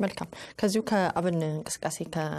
መልካም ከዚሁ ከአብን እንቅስቃሴ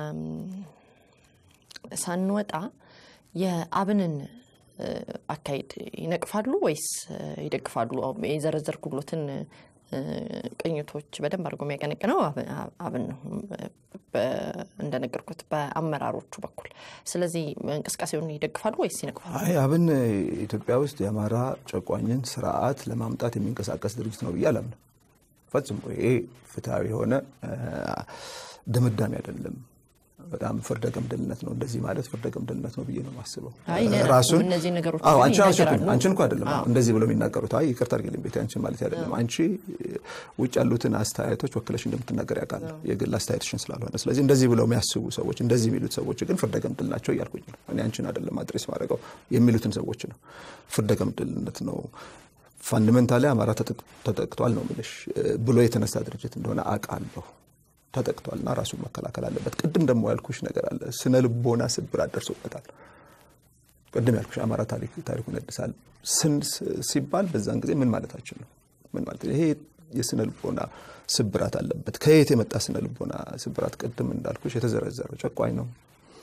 ሳንወጣ የአብንን አካሄድ ይነቅፋሉ ወይስ ይደግፋሉ? የዘረዘርኩሎትን ቅኝቶች በደንብ አድርጎ የሚያቀነቅነው አብን ነው እንደነገርኩት በአመራሮቹ በኩል። ስለዚህ እንቅስቃሴውን ይደግፋሉ ወይስ ይነቅፋሉ? አይ አብን ኢትዮጵያ ውስጥ የአማራ ጨቋኝን ስርዓት ለማምጣት የሚንቀሳቀስ ድርጅት ነው ብዬ አላምንም። ፈጽሞ ይሄ ፍትሐዊ የሆነ ድምዳሜ አይደለም። በጣም ፍርደ ገምድልነት ነው። እንደዚህ ማለት ፍርደ ገምድልነት ነው ብዬ ነው የማስበው። ራሱን እነዚህ ነገሮች አንቺን እኮ አይደለም እንደዚህ ብለው የሚናገሩት። አይ ይቅርታ አድርጊልኝ ቤቴ፣ አንቺን ማለት አይደለም። አንቺ ውጭ ያሉትን አስተያየቶች ወክለሽ እንደምትናገር ያውቃል፣ የግል አስተያየትሽን ስላልሆነ። ስለዚህ እንደዚህ ብለው የሚያስቡ ሰዎች፣ እንደዚህ የሚሉት ሰዎች ግን ፍርደ ገምድል ናቸው እያልኩኝ ነው። እኔ አንቺን አይደለም አድሬስ ማድረገው የሚሉትን ሰዎች ነው። ፍርደ ገምድልነት ነው። ፋንዳሜንታሊ አማራ ተጠቅቷል ነው የምልሽ ብሎ የተነሳ ድርጅት እንደሆነ አውቃለሁ። ተጠቅቷልና ራሱን መከላከል አለበት። ቅድም ደግሞ ያልኩሽ ነገር አለ። ስነ ልቦና ስብራት ደርሶበታል። ቅድም ያልኩሽ አማራ ታሪኩን ያድሳል ሲባል በዛን ጊዜ ምን ማለታችን ነው? ምን ማለት ይሄ የስነ ልቦና ስብራት አለበት። ከየት የመጣ ስነ ልቦና ስብራት? ቅድም እንዳልኩሽ የተዘረዘረው ጨቋኝ ነው፣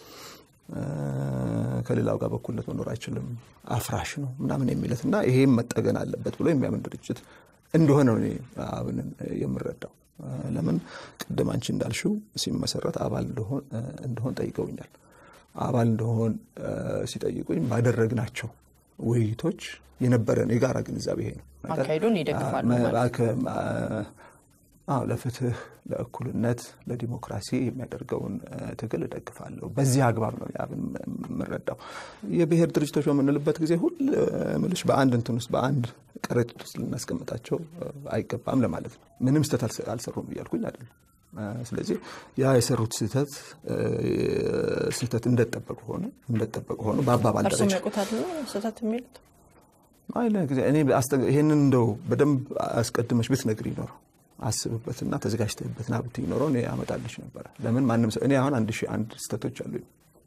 ከሌላው ጋር በኩልነት መኖር አይችልም፣ አፍራሽ ነው ምናምን የሚለት እና ይሄም መጠገን አለበት ብሎ የሚያምን ድርጅት እንደሆነ ነው እኔ አብንን የምረዳው። ለምን ቅድም አንቺ እንዳልሽው ሲመሰረት አባል እንደሆን ጠይቀውኛል። አባል እንደሆን ሲጠይቁኝ ባደረግናቸው ውይይቶች የነበረን የጋራ ግንዛቤ ይሄ ነው። አካሄዱን ይደግፋሉ። አዎ ለፍትህ፣ ለእኩልነት፣ ለዲሞክራሲ የሚያደርገውን ትግል እደግፋለሁ። በዚህ አግባብ ነው አብን የምረዳው። የብሔር ድርጅቶች በምንልበት ጊዜ ሁል ምልሽ በአንድ እንትን ውስጥ በአንድ ከረጢት ውስጥ ልናስቀምጣቸው አይገባም ለማለት ነው። ምንም ስህተት አልሰሩም እያልኩኝ አይደለም። ስለዚህ ያ የሰሩት ስህተት ስህተት እንደጠበቁ ሆነ እንደጠበቁ ሆነ በአባባል እርሱ ደረጃ የሚያውቁታል ስህተት የሚሉት አይ ለጊዜ እኔ ይህንን እንደው በደንብ አስቀድመሽ ብትነግሪ ይኖረው አስብበትና ተዘጋጅተህበትና ብትይ ኖሮ እኔ አመጣልሽ ነበረ። ለምን ማንም ሰው እኔ አሁን አንድ ሺህ አንድ ስህተቶች አሉኝ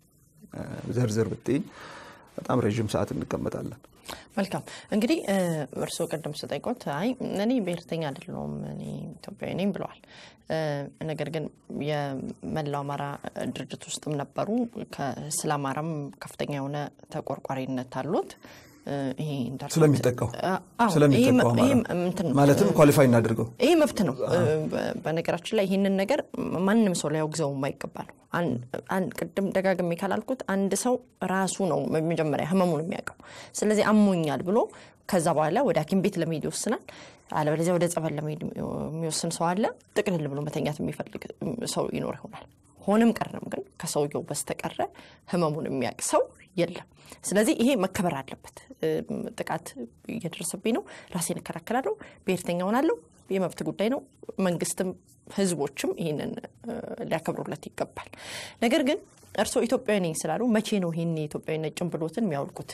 ዘርዘር ብትይኝ በጣም ረዥም ሰዓት እንቀመጣለን። መልካም እንግዲህ እርስዎ ቅድም ስጠይቆት አይ እኔ ብሔርተኛ አይደለሁም እኔ ኢትዮጵያዊ ነኝ ብለዋል። ነገር ግን የመላው አማራ ድርጅት ውስጥም ነበሩ። ስለ አማራም ከፍተኛ የሆነ ተቆርቋሪነት አሉት። ስለሚጠቃው ስለሚጠቃው ማለትም ኳሊፋይ እናድርገው ይሄ መብት ነው። በነገራችን ላይ ይህንን ነገር ማንም ሰው ሊያወግዘው የማይገባ ነው። ቅድም ደጋግሜ ካላልኩት አንድ ሰው ራሱ ነው መጀመሪያ ህመሙን የሚያውቀው። ስለዚህ አሞኛል ብሎ ከዛ በኋላ ወደ ሐኪም ቤት ለመሄድ ይወስናል። አለበለዚያ ወደ ጸበል ለመሄድ የሚወስን ሰው አለ። ጥቅልል ብሎ መተኛት የሚፈልግ ሰው ይኖር ይሆናል። ሆንም ቀረም ግን ከሰውየው በስተቀረ ህመሙን የሚያውቅ ሰው የለም። ስለዚህ ይሄ መከበር አለበት። ጥቃት እየደረሰብኝ ነው፣ ራሴን እከላከላለሁ፣ ብሔርተኛ ሆናለሁ፣ የመብት ጉዳይ ነው። መንግስትም ህዝቦችም ይህንን ሊያከብሩለት ይገባል። ነገር ግን እርስዎ ኢትዮጵያዊ ነኝ ስላሉ መቼ ነው ይህን የኢትዮጵያዊነት ጭንብሎትን የሚያወልቁት?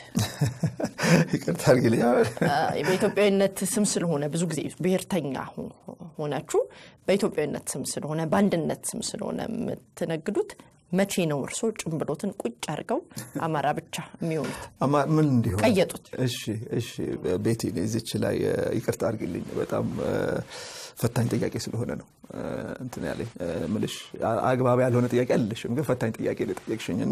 ይቅርታ አድርጊልኝ። በኢትዮጵያዊነት ስም ስለሆነ ብዙ ጊዜ ብሔርተኛ ሆናችሁ በኢትዮጵያዊነት ስም ስለሆነ በአንድነት ስም ስለሆነ የምትነግዱት መቼ ነው እርስዎ ጭንብሎትን ቁጭ አድርገው አማራ ብቻ የሚሆኑት? ምን እንዲሆን ቀየጡት? እሺ፣ እሺ ቤቲ እዚች ላይ ይቅርታ አድርጊልኝ። በጣም ፈታኝ ጥያቄ ስለሆነ ነው እንትን ያለኝ ምልሽ አግባብ ያልሆነ ጥያቄ አልልሽም፣ ግን ፈታኝ ጥያቄ ልጠየቅሽኝ እና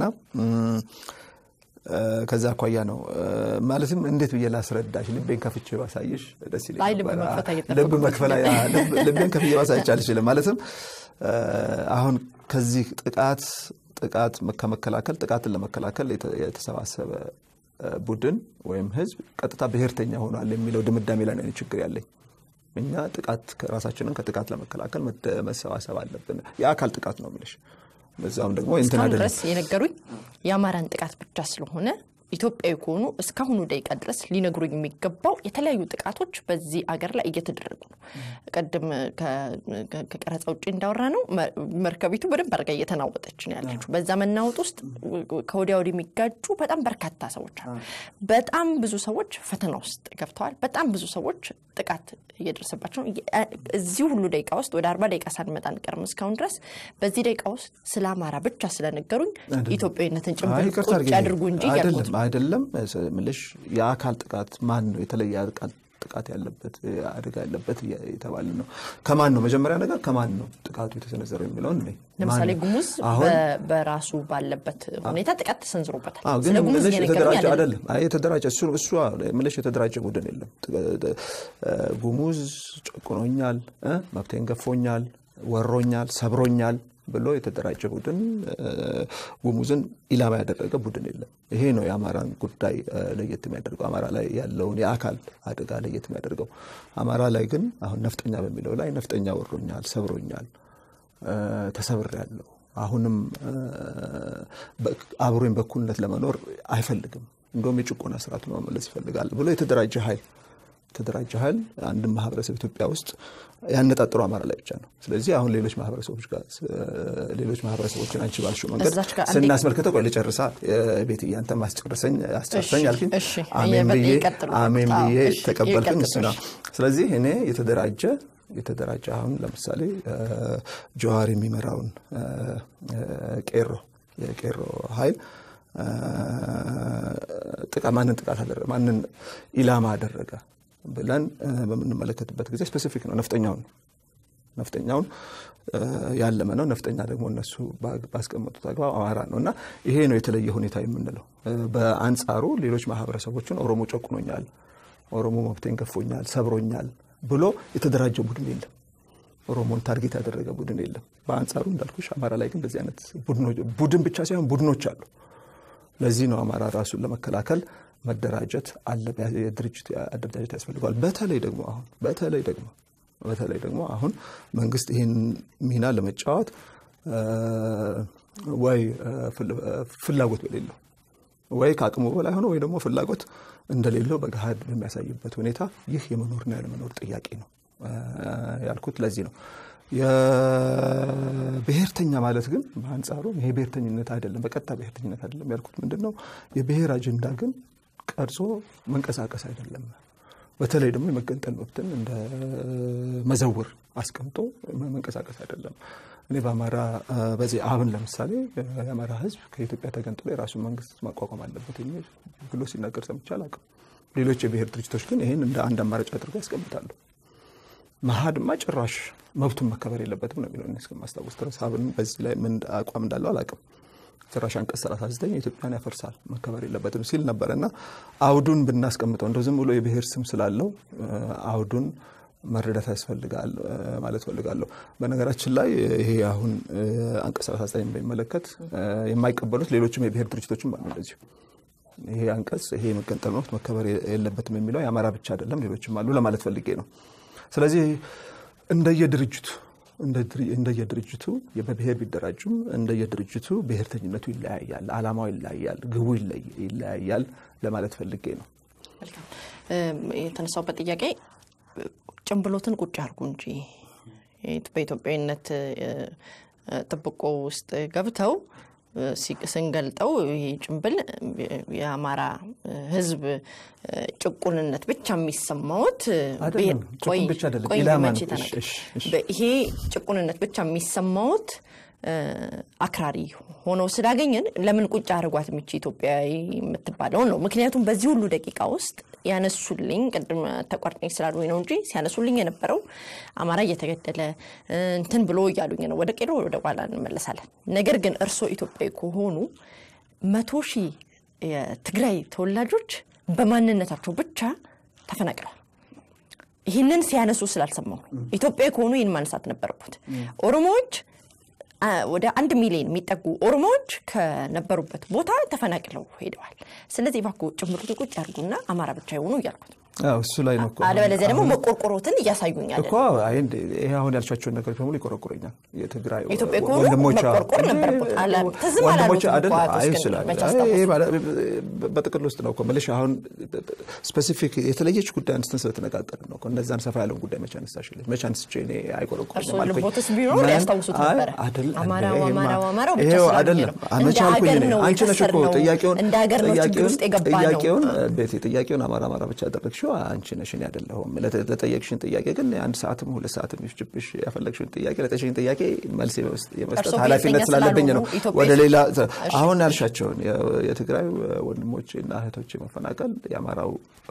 ከዛ አኳያ ነው ማለትም እንዴት ብዬ ላስረዳሽ? ልቤን ከፍቼ ባሳይሽ ደስ ይለኝ ነበር። ልብ መክፈል ልቤን ከፍቼ ባሳይሽ አልችልም። ማለትም አሁን ከዚህ ጥቃት ጥቃት ከመከላከል ጥቃትን ለመከላከል የተሰባሰበ ቡድን ወይም ህዝብ ቀጥታ ብሔርተኛ ሆኗል የሚለው ድምዳሜ ላይ ነው ችግር ያለኝ። እኛ ጥቃት ራሳችንን ከጥቃት ለመከላከል መሰባሰብ አለብን። የአካል ጥቃት ነው የምልሽ። በዛም ደግሞ እንትን እስካሁን ድረስ የነገሩኝ የአማራን ጥቃት ብቻ ስለሆነ ኢትዮጵያዊ ከሆኑ እስካሁኑ ደቂቃ ድረስ ሊነግሩኝ የሚገባው የተለያዩ ጥቃቶች በዚህ አገር ላይ እየተደረጉ ነው። ቅድም ከቀረጻ ውጭ እንዳወራ ነው መርከቢቱ በደንብ አድርጋ እየተናወጠች ነው ያለችው። በዛ መናወጥ ውስጥ ከወዲያ ወዲህ የሚጋጩ በጣም በርካታ ሰዎች አሉ። በጣም ብዙ ሰዎች ፈተና ውስጥ ገብተዋል። በጣም ብዙ ሰዎች ጥቃት እየደረሰባቸው ነው። እዚህ ሁሉ ደቂቃ ውስጥ ወደ አርባ ደቂቃ ሳንመጣ አንቀርም። እስካሁን ድረስ በዚህ ደቂቃ ውስጥ ስለ አማራ ብቻ ስለነገሩኝ ኢትዮጵያዊነትን ጭምብል ቁጭ አድርጉ እንጂ አይደለም አይደለም ምልሽ የአካል ጥቃት ማን ነው የተለየ ጥቃት ያለበት አደጋ ያለበት የተባለ ነው። ከማን ነው መጀመሪያ ነገር ከማን ነው ጥቃቱ የተሰነዘረው የሚለውን እኔ ለምሳሌ ጉሙዝ አሁን በራሱ ባለበት ሁኔታ ጥቃት ተሰንዝሮበታል። አዎ፣ ግን ስለ ጉሙዝ ምልሽ እየነገሩኝ የተደራጀ አይደለም። አይደለም። አይ የተደራጀ እሱ እሱ ምልሽ የተደራጀ ቡድን የለም። ጉሙዝ ጨቁኖኛል፣ እ መብቴን ገፎኛል፣ ወሮኛል፣ ሰብሮኛል ብሎ የተደራጀ ቡድን እ ጉሙዝን ኢላማ ያደረገ ቡድን የለም። ይሄ ነው የአማራን ጉዳይ እ ለየት የሚያደርገው አማራ ላይ ያለውን የአካል አደጋ ለየት የሚያደርገው። አማራ ላይ ግን አሁን ነፍጠኛ በሚለው ላይ ነፍጠኛ ወሮኛል፣ ሰብሮኛል ተሰብር ያለው አሁንም አብሮኝ በኩልነት ለመኖር አይፈልግም። እንደውም የጭቆና ስርዓቱን መመለስ ይፈልጋል ብሎ የተደራጀ ኃይል የተደራጀ ኃይል አንድም ማህበረሰብ ኢትዮጵያ ውስጥ ያነጣጥሩ አማራ ላይ ብቻ ነው። ስለዚህ አሁን ሌሎች ማህበረሰቦች ጋር ሌሎች ማህበረሰቦችን አንቺ ባልሽው መንገድ እዛች ጋር አንዴ- ስናስመልከተው ቆይ ልጨርሳ ቤት እያንተ ማስጨርሰኝ አስጨርሰኝ እሺ፣ አልኩኝ። እሺ። አሜን ብዬ ይቀጥሉ። አሜን አዎ፣ ብዬ እሺ፣ ተቀበልኩኝ። ይቀጥሉ። እሱ ነው። ስለዚህ እኔ የተደራጀ የተደራጀ አሁን ለምሳሌ ጀዋር የሚመራውን እ፣ እ፣ ቄሮ የቄሮ ኃይል እ፣ ጥቃት ማንን ጥቃት አደረገ ማንን ኢላማ አደረገ ብለን እ፣ በምንመለከትበት ጊዜ ስፔሲፊክ ነው ነፍጠኛውን ነው ነፍጠኛውን እ፣ ያለመ ነው። ነፍጠኛ ደግሞ እነሱ ባ- ባስቀመጡት አግባብ አማራ ነው እና ይሄ ነው የተለየ ሁኔታ የምንለው። እ፣ በአንጻሩ ሌሎች ማህበረሰቦችን ኦሮሞ ጨቁኖኛል፣ ኦሮሞ መብቴን ገፎኛል፣ ሰብሮኛል ብሎ የተደራጀ ቡድን የለም። ኦሮሞን ታርጌት ያደረገ ቡድን የለም። በአንጻሩ እንዳልኩሽ አማራ ላይ ግን እንደዚህ አይነት ቡድኖች ቡድን ብቻ ሳይሆን ቡድኖች አሉ። ለዚህ ነው አማራ ራሱን ለመከላከል መደራጀት አለ፣ የድርጅት አደረጃጀት ያስፈልገዋል። በተለይ ደግሞ አሁን በተለይ ደግሞ በተለይ ደግሞ አሁን መንግስት ይህን ሚና ለመጫወት እ፣ ወይ እ፣ ፍል- እ፣ ፍላጎት በሌለው ወይ ከአቅሙ በላይ ሆነ ወይ ደግሞ ፍላጎት እንደሌለው በገሃድ በሚያሳይበት ሁኔታ ይህ የመኖርና ያለመኖር ጥያቄ ነው እ፣ ያልኩት ለዚህ ነው። የብሔርተኛ ማለት ግን በአንጻሩ ይሄ ብሔርተኝነት አይደለም፣ በቀጥታ ብሔርተኝነት አይደለም ያልኩት ምንድን ነው የብሔር አጀንዳ ግን ቀርጾ መንቀሳቀስ አይደለም። በተለይ ደግሞ የመገንጠል መብትን እንደ መዘውር አስቀምጦ መንቀሳቀስ አይደለም። እኔ በአማራ እ፣ በዚህ አብን ለምሳሌ እ፣ የአማራ ሕዝብ ከኢትዮጵያ ተገንጥሎ የራሱን መንግስት ማቋቋም አለበት የሚል ብሎ ሲናገር ሰምቼ አላውቅም። ሌሎች የብሔር ድርጅቶች ግን ይህን እንደ አንድ አማራጭ አድርገው ያስቀምጣሉ። መሀድማ ጭራሽ መብቱን መከበር የለበትም ነው የሚለው እኔ እስከማስታወስ ድረስ አብን በዚህ ላይ ምን አቋም እንዳለው አላውቅም። ጭራሽ አንቀጽ 39 ኢትዮጵያን ያፈርሳል መከበር የለበትም ሲል ነበር እና አውዱን ብናስቀምጠው እንደው ዝም ብሎ የብሔር ስም ስላለው እ፣ አውዱን መረዳት ያስፈልጋል እ፣ ማለት ፈልጋለሁ። በነገራችን ላይ ይሄ አሁን እ፣ አንቀጽ 39 በሚመለከት እ፣ የማይቀበሉት ሌሎችም የብሔር ድርጅቶችም አሉ እንደዚሁ ይሄ አንቀጽ ይሄ የመገንጠል መብት መከበር የለበትም የሚለው የአማራ ብቻ አይደለም፣ ሌሎችም አሉ ለማለት ፈልጌ ነው። ስለዚህ እንደየድርጅቱ እንደየድርጅቱ በብሔር ቢደራጁም እንደየድርጅቱ ብሔርተኝነቱ ይለያያል፣ አላማው ይለያያል፣ ግቡ ይለይ- ይለያያል ለማለት ፈልጌ ነው። መልካም እም፣ የተነሳውበት ጥያቄ ጭንብሎትን ቁጭ አድርጉ እንጂ በኢትዮጵያዊነት እ፣ እ፣ ጥብቆ ውስጥ ገብተው እ፣ ሲ- ስንገልጠው ይሄ ጭንብል እ፣ የአማራ እ፣ ሕዝብ እ፣ ጭቁንነት ብቻ የሚሰማዎት እ፣ አይደለም፣ ብሔር- ጭቁን ቆይ- ብቻ አይደለም፣ ቆይ ኢላማ መቼ ነው። ተናገር። እሺ፣ እሺ፣ እሺ። በ- ይሄ ጭቁንነት ብቻ የሚሰማዎት እ፣ አክራሪ ሆነው ስላገኘን ለምን ቁጭ አድርጓት የሚች ኢትዮጵያዊ የምትባለውን ነው። ምክንያቱም በዚህ ሁሉ ደቂቃ ውስጥ ያነሱልኝ ቅድም ተቋርጠኝ ስላሉኝ ነው እንጂ ሲያነሱልኝ የነበረው አማራ እየተገደለ እ፣ እንትን ብሎ እያሉኝ ነው። ወደ ቄሮ ወደ ኋላ እንመለሳለን። ነገር ግን እርስዎ ኢትዮጵያዊ ከሆኑ መቶ ሺህ የትግራይ ተወላጆች በማንነታቸው ብቻ ተፈናቅለዋል። ይህንን ሲያነሱ ስላልሰማሁ ነው። ኢትዮጵያዊ ከሆኑ ይህን ማንሳት ነበረበት። ኦሮሞዎች አ፣ ወደ አንድ ሚሊዮን የሚጠጉ ኦሮሞዎች ከነበሩበት ቦታ ተፈናቅለው ሄደዋል። ስለዚህ እባክዎ ጭምሩን ቁጭ ያርጉና አማራ ብቻ የሆኑ እያልኩት ነው። አዎ፣ እሱ ላይ ነው እኮ አለበለዚያ ደግሞ መቆርቆሮትን እያሳዩኛል። እኮ አይ እንዴ፣ ይሄ አሁን ያልሻቸውን ነገሮች በሙሉ ይቆረቁረኛል። የትግራይ ኢትዮጵያ ከሆኑ ወንድሞቿ መቆርቆር እንዴ፣ ነበረበት። አላ- ትዝም ወንድሞቿ አላሉትም አይደል? እኮ አቶ አይ እስክንድር ስላለ መች አይ አስታወሱ? ይሄ ማለት በጥቅል ውስጥ ነው እኮ የምልሽ። አሁን ስፔሲፊክ የተለየች ጉዳይ አንስተን ስለተነጋገርን ነው እኮ እነዛን ሰፋ ያለውን ጉዳይ መቼ አነሳሽልኝ? መቼ አንስቼ እኔ አይቆረቁረኝም እርስዎ አልኩኝ? ልቦትስ ቢኖር ምን? ያስታውሱት አይ፣ ነበረ። አይደል፣ አማራው ይሄማ- አማራው አማራው ብቻ ይሄው ስላሉኝ አይደለም። ነው። መቼ እንደ አልኩኝ ሀገር እኔ? ነው አንቺ ነሽ እኮ የከሰርነው። ጥያቄውን እንደ ሀገር ነው ችግር ጥያቄውን- ውስጥ የገባ ነው። ጥያቄውን ቤቴ ጥያቄውን አማራ አማራ ብቻ ያደረግሽው ያልሽው አንቺ ነሽ፣ እኔ አይደለሁም። ለጠየቅሽን ጥያቄ ግን አንድ ሰዓትም ሁለት ሰዓትም ይፍጅብሽ ያፈለግሽን ጥያቄ ለጠየቅሽን ጥያቄ መልስ የመስጠት ኃላፊነት ስላለብኝ ነው። ወደ ሌላ አሁን ያልሻቸውን የትግራይ ወንድሞቼ እና እህቶቼ መፈናቀል የአማራው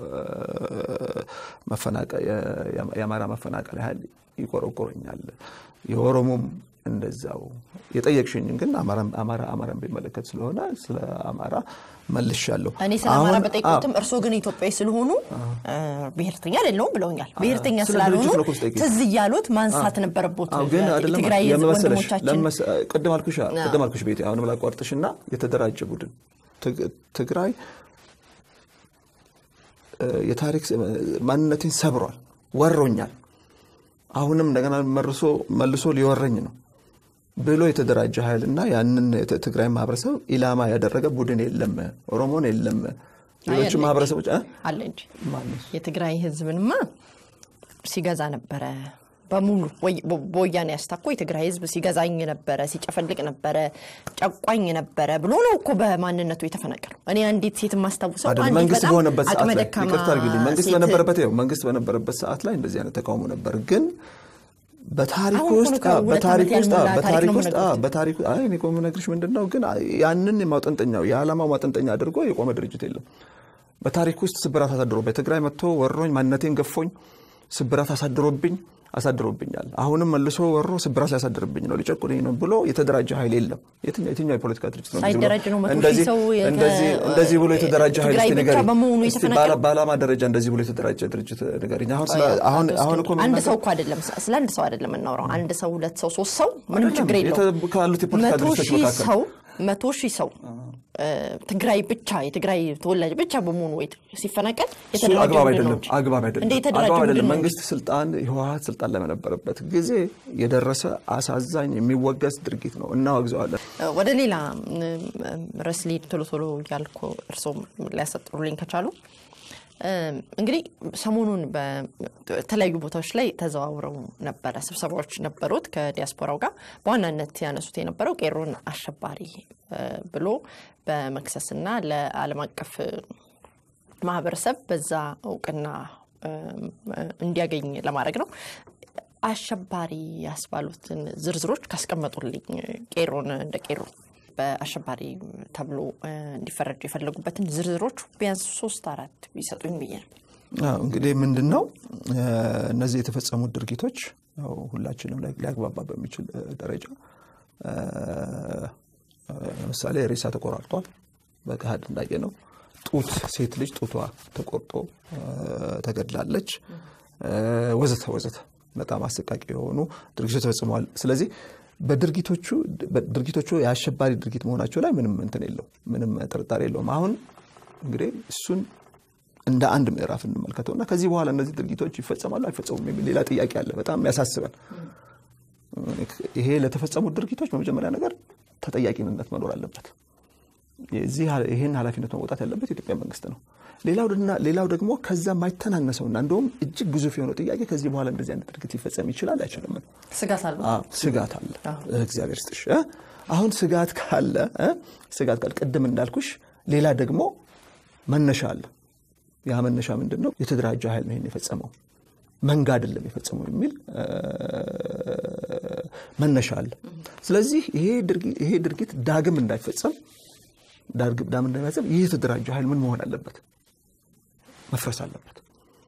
የአማራ መፈናቀል ያህል ይቆረቆረኛል። የኦሮሞም እንደዛው የጠየቅሽኝን ግን አማራ አማራን ቢመለከት ስለሆነ ስለ አማራ መልሻለሁ። እኔ ስለ አማራ በጠይቁትም እርስዎ ግን ኢትዮጵያዊ ስለሆኑ ብሔርተኛ አይደለሁም ብለውኛል። ብሔርተኛ ስላልሆኑ ትዝ እያሉት ማንሳት ነበረቦት። ግን አይደለም የትግራይ ህዝብ ወንድሞቻችን ቅድም አልኩሽ ቅድም አልኩሽ ቤቴ አሁን ብላ ቋርጥሽና የተደራጀ ቡድን ትግራይ የታሪክ ማንነቴን ሰብሯል፣ ወሮኛል፣ አሁንም እንደገና መልሶ ሊወረኝ ነው ብሎ የተደራጀ ኃይልና ያንን ትግራይ ማህበረሰብ ኢላማ ያደረገ ቡድን የለም። ኦሮሞን የለም። ሌሎቹ ማህበረሰቦች አለ እንጂ የትግራይ ህዝብንማ ሲገዛ ነበረ በሙሉ በወያኔ ያስታኮ የትግራይ ህዝብ ሲገዛኝ ነበረ፣ ሲጨፈልቅ ነበረ፣ ጨቋኝ ነበረ ብሎ ነው እኮ በማንነቱ የተፈናቀለው። እኔ አንዲት ሴት የማስታውሰው መንግስት በሆነበት ሰዓት ላይ ይቅርታ አድርጊልኝ፣ መንግስት በነበረበት መንግስት በነበረበት ሰዓት ላይ እንደዚህ አይነት ተቃውሞ ነበር ግን በታሪክ ውስጥ በታሪክ ውስጥ በታሪክ ውስጥ በታሪክ አይ እኔ እኮ የምነግርሽ ምንድን ነው ግን ያንን ማጠንጠኛው የዓላማው ማጠንጠኛ አድርጎ የቆመ ድርጅት የለም። በታሪክ ውስጥ ስብራት አሳድሮብኝ ትግራይ መጥቶ ወሮኝ ማንነቴን ገፎኝ ስብራት አሳድሮብኝ አሳድሮብኛል። አሁንም መልሶ ወሮ ስብራት ሊያሳድርብኝ ነው ሊጨቁነኝ ነው ብሎ የተደራጀ ኃይል የለም። የትኛው የፖለቲካ ድርጅት ነው እንደዚህ ብሎ የተደራጀ ኃይል እስኪ ንገሪኝ። በዓላማ ደረጃ እንደዚህ ብሎ የተደራጀ ድርጅት ንገሪኝ። አሁን እኮ አንድ ሰው እኮ አይደለም፣ ስለ አንድ ሰው አይደለም የምናወራው። አንድ ሰው፣ ሁለት ሰው፣ ሶስት ሰው ምንም ችግር የለውም። ካሉት የፖለቲካ ድርጅቶች መካከል መቶ ሺህ ሰው ትግራይ ብቻ የትግራይ ተወላጅ ብቻ በመሆኑ ወይ ሲፈናቀል አግባብ አይደለም። አግባብ አይደለም። መንግስት ስልጣን ህወሀት ስልጣን ላይ በነበረበት ጊዜ የደረሰ አሳዛኝ የሚወገዝ ድርጊት ነው። እናወግዘዋለን። ወደ ሌላ ርዕስ ልሂድ ቶሎ ቶሎ እያልኩ እርስዎም ሊያሰጥሩልኝ ከቻሉ እንግዲህ ሰሞኑን በተለያዩ ቦታዎች ላይ ተዘዋውረው ነበረ። ስብሰባዎች ነበሩት ከዲያስፖራው ጋር በዋናነት ያነሱት የነበረው ቄሮን አሸባሪ ብሎ በመክሰስና ለዓለም አቀፍ ማህበረሰብ በዛ እውቅና እንዲያገኝ ለማድረግ ነው። አሸባሪ ያስባሉትን ዝርዝሮች ካስቀመጡልኝ ቄሮን እንደ ቄሮ በአሸባሪ ተብሎ እንዲፈረጁ የፈለጉበትን ዝርዝሮች ቢያንስ ሶስት አራት ቢሰጡኝ ብዬ ነው። እንግዲህ ምንድን ነው እነዚህ የተፈጸሙት ድርጊቶች ሁላችንም ሊያግባባ በሚችል ደረጃ ለምሳሌ ሬሳ ተቆራርጧል። በገሃድ እንዳየ ነው። ጡት ሴት ልጅ ጡቷ ተቆርጦ ተገድላለች፣ ወዘተ ወዘተ በጣም አሰቃቂ የሆኑ ድርጊቶች ተፈጽመዋል። ስለዚህ በድርጊቶቹ ድርጊቶቹ የአሸባሪ ድርጊት መሆናቸው ላይ ምንም እንትን የለው ምንም ጥርጣሬ የለውም። አሁን እንግዲህ እሱን እንደ አንድ ምዕራፍ እንመልከተው እና ከዚህ በኋላ እነዚህ ድርጊቶች ይፈጸማሉ አይፈጸሙም የሚል ሌላ ጥያቄ አለ። በጣም ያሳስበን። ይሄ ለተፈጸሙት ድርጊቶች በመጀመሪያ ነገር ተጠያቂነት መኖር አለበት። ይህን ኃላፊነት መውጣት ያለበት የኢትዮጵያ መንግስት ነው። ሌላው ደግሞ ከዛ የማይተናነሰውና እንደውም እጅግ ግዙፍ የሆነው ጥያቄ ከዚህ በኋላ እንደዚህ አይነት ድርጊት ሊፈጸም ይችላል አይችልም? ስጋት አለ። ስጋት አለ። እግዚአብሔር ስጥሽ። አሁን ስጋት ካለ ስጋት ካለ ቅድም እንዳልኩሽ ሌላ ደግሞ መነሻ አለ። ያ መነሻ ምንድን ነው? የተደራጀ ኃይል ነው ይሄን የፈጸመው መንጋ አይደለም የፈጸመው የሚል መነሻ አለ። ስለዚህ ይሄ ድርጊት ዳግም እንዳይፈጸም ዳግም እንዳይፈጸም ይህ የተደራጀ ኃይል ምን መሆን አለበት? መፍረስ አለበት።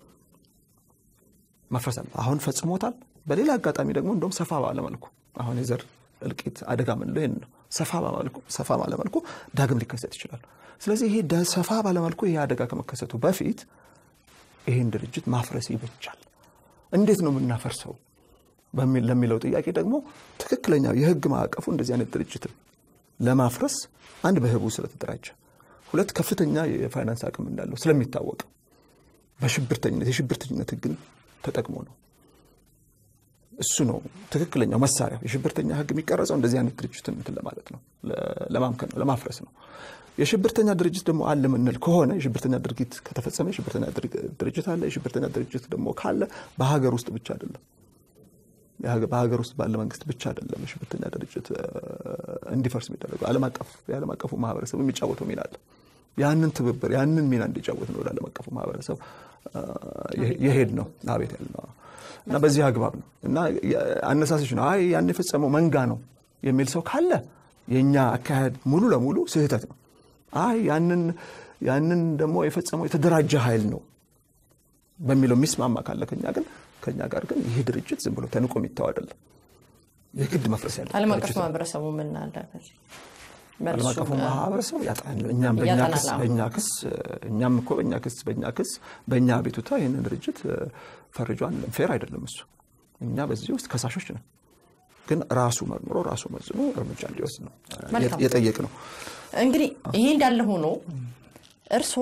መፍረስ አለበት። አሁን ፈጽሞታል። በሌላ አጋጣሚ ደግሞ እንደውም ሰፋ ባለመልኩ አሁን የዘር እልቂት አደጋ ምንለው ይህን ነው። ሰፋ ባለመልኩ ዳግም ሊከሰት ይችላል። ስለዚህ ይሄ ሰፋ ባለመልኩ ይሄ አደጋ ከመከሰቱ በፊት ይህን ድርጅት ማፍረስ ይበቻል። እንዴት ነው የምናፈርሰው ለሚለው ጥያቄ ደግሞ ትክክለኛው የህግ ማዕቀፉ እንደዚህ አይነት ድርጅትን ለማፍረስ አንድ በህቡ ስለተደራጀ፣ ሁለት ከፍተኛ የፋይናንስ አቅም እንዳለው ስለሚታወቅ በሽብርተኝነት የሽብርተኝነት ህግን ተጠቅሞ ነው። እሱ ነው ትክክለኛው መሳሪያ። የሽብርተኛ ህግ የሚቀረጸው እንደዚህ አይነት ድርጅትን እንትን ለማለት ነው፣ ለማምከን ነው፣ ለማፍረስ ነው። የሽብርተኛ ድርጅት ደግሞ አለ ምንል ከሆነ የሽብርተኛ ድርጊት ከተፈጸመ የሽብርተኛ ድርጅት አለ። የሽብርተኛ ድርጅት ደግሞ ካለ በሀገር ውስጥ ብቻ አይደለም በሀገር ውስጥ ባለ መንግስት ብቻ አይደለም የሽብርተኛ ድርጅት እንዲፈርስ የሚደረገው ዓለም አቀፍ የዓለም አቀፉ ማህበረሰብ የሚጫወተው ሚና አለ። ያንን ትብብር ያንን ሚና እንዲጫወት ነው ወደ ዓለም አቀፉ ማህበረሰብ የሄድ ነው አቤት ያል ነው እና በዚህ አግባብ ነው እና አነሳሰች ነው አይ ያን የፈጸመው መንጋ ነው የሚል ሰው ካለ የእኛ አካሄድ ሙሉ ለሙሉ ስህተት ነው። አይ ያንን ያንን ደግሞ የፈጸመው የተደራጀ ኃይል ነው በሚለው የሚስማማ ካለ ከኛ ግን ከኛ ጋር ግን ይህ ድርጅት ዝም ብሎ ተንቆ የሚተው አይደለም። የግድ መፍረስ ያለ ዓለም አቀፍ ማህበረሰቡ ምን አለ? ዓለም አቀፉ ማህበረሰብ ያጠናል። እኛም በእኛ ክስ በእኛ ክስ እኛም እኮ በእኛ ክስ በእኛ ክስ በእኛ አቤቱታ ይህንን ድርጅት ፈርጆ አንልም። ፌር አይደለም እሱ። እኛ በዚህ ውስጥ ከሳሾች ነን። ግን ራሱ መርምሮ ራሱ መዝኖ እርምጃ እንዲወስድ ነው የጠየቅ ነው። እንግዲህ ይሄ እንዳለ ሆኖ እርስዎ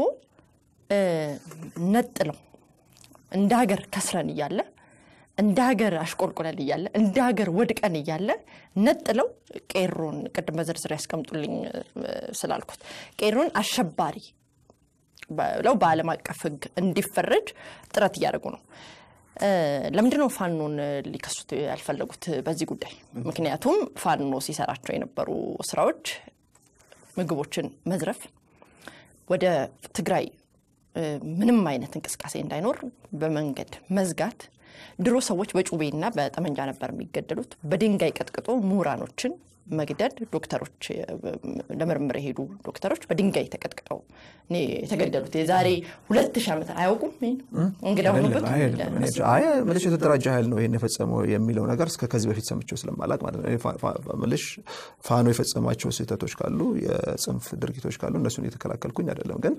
ነጥለው እንደ ሀገር ከስረን እያለ እንደ ሀገር አሽቆልቁለን እያለ እንደ ሀገር ወድቀን እያለ ነጥለው ቄሮን ቅድም በዝርዝር ያስቀምጡልኝ ስላልኩት ቄሮን አሸባሪ ብለው በዓለም አቀፍ ሕግ እንዲፈረጅ ጥረት እያደረጉ ነው። ለምንድን ነው ፋኖን ሊከሱት ያልፈለጉት በዚህ ጉዳይ? ምክንያቱም ፋኖ ሲሰራቸው የነበሩ ስራዎች ምግቦችን መዝረፍ፣ ወደ ትግራይ ምንም አይነት እንቅስቃሴ እንዳይኖር በመንገድ መዝጋት፣ ድሮ ሰዎች በጩቤና በጠመንጃ ነበር የሚገደሉት። በድንጋይ ቀጥቅጦ ምሁራኖችን መግደል፣ ዶክተሮች ለምርምር የሄዱ ዶክተሮች በድንጋይ ተቀጥቅጠው የተገደሉት የዛሬ ሁለት ሺህ ዓመት አያውቁም። እንግዳ ሆኑበት ምልሽ የተደራጀ ኃይል ነው ይህን የፈጸመው የሚለው ነገር እስከ ከዚህ በፊት ሰምቼው ስለማላቅ ማለት ነው። ምልሽ ፋኖ የፈጸሟቸው ስህተቶች ካሉ የጽንፍ ድርጊቶች ካሉ እነሱን እየተከላከልኩኝ አይደለም ግን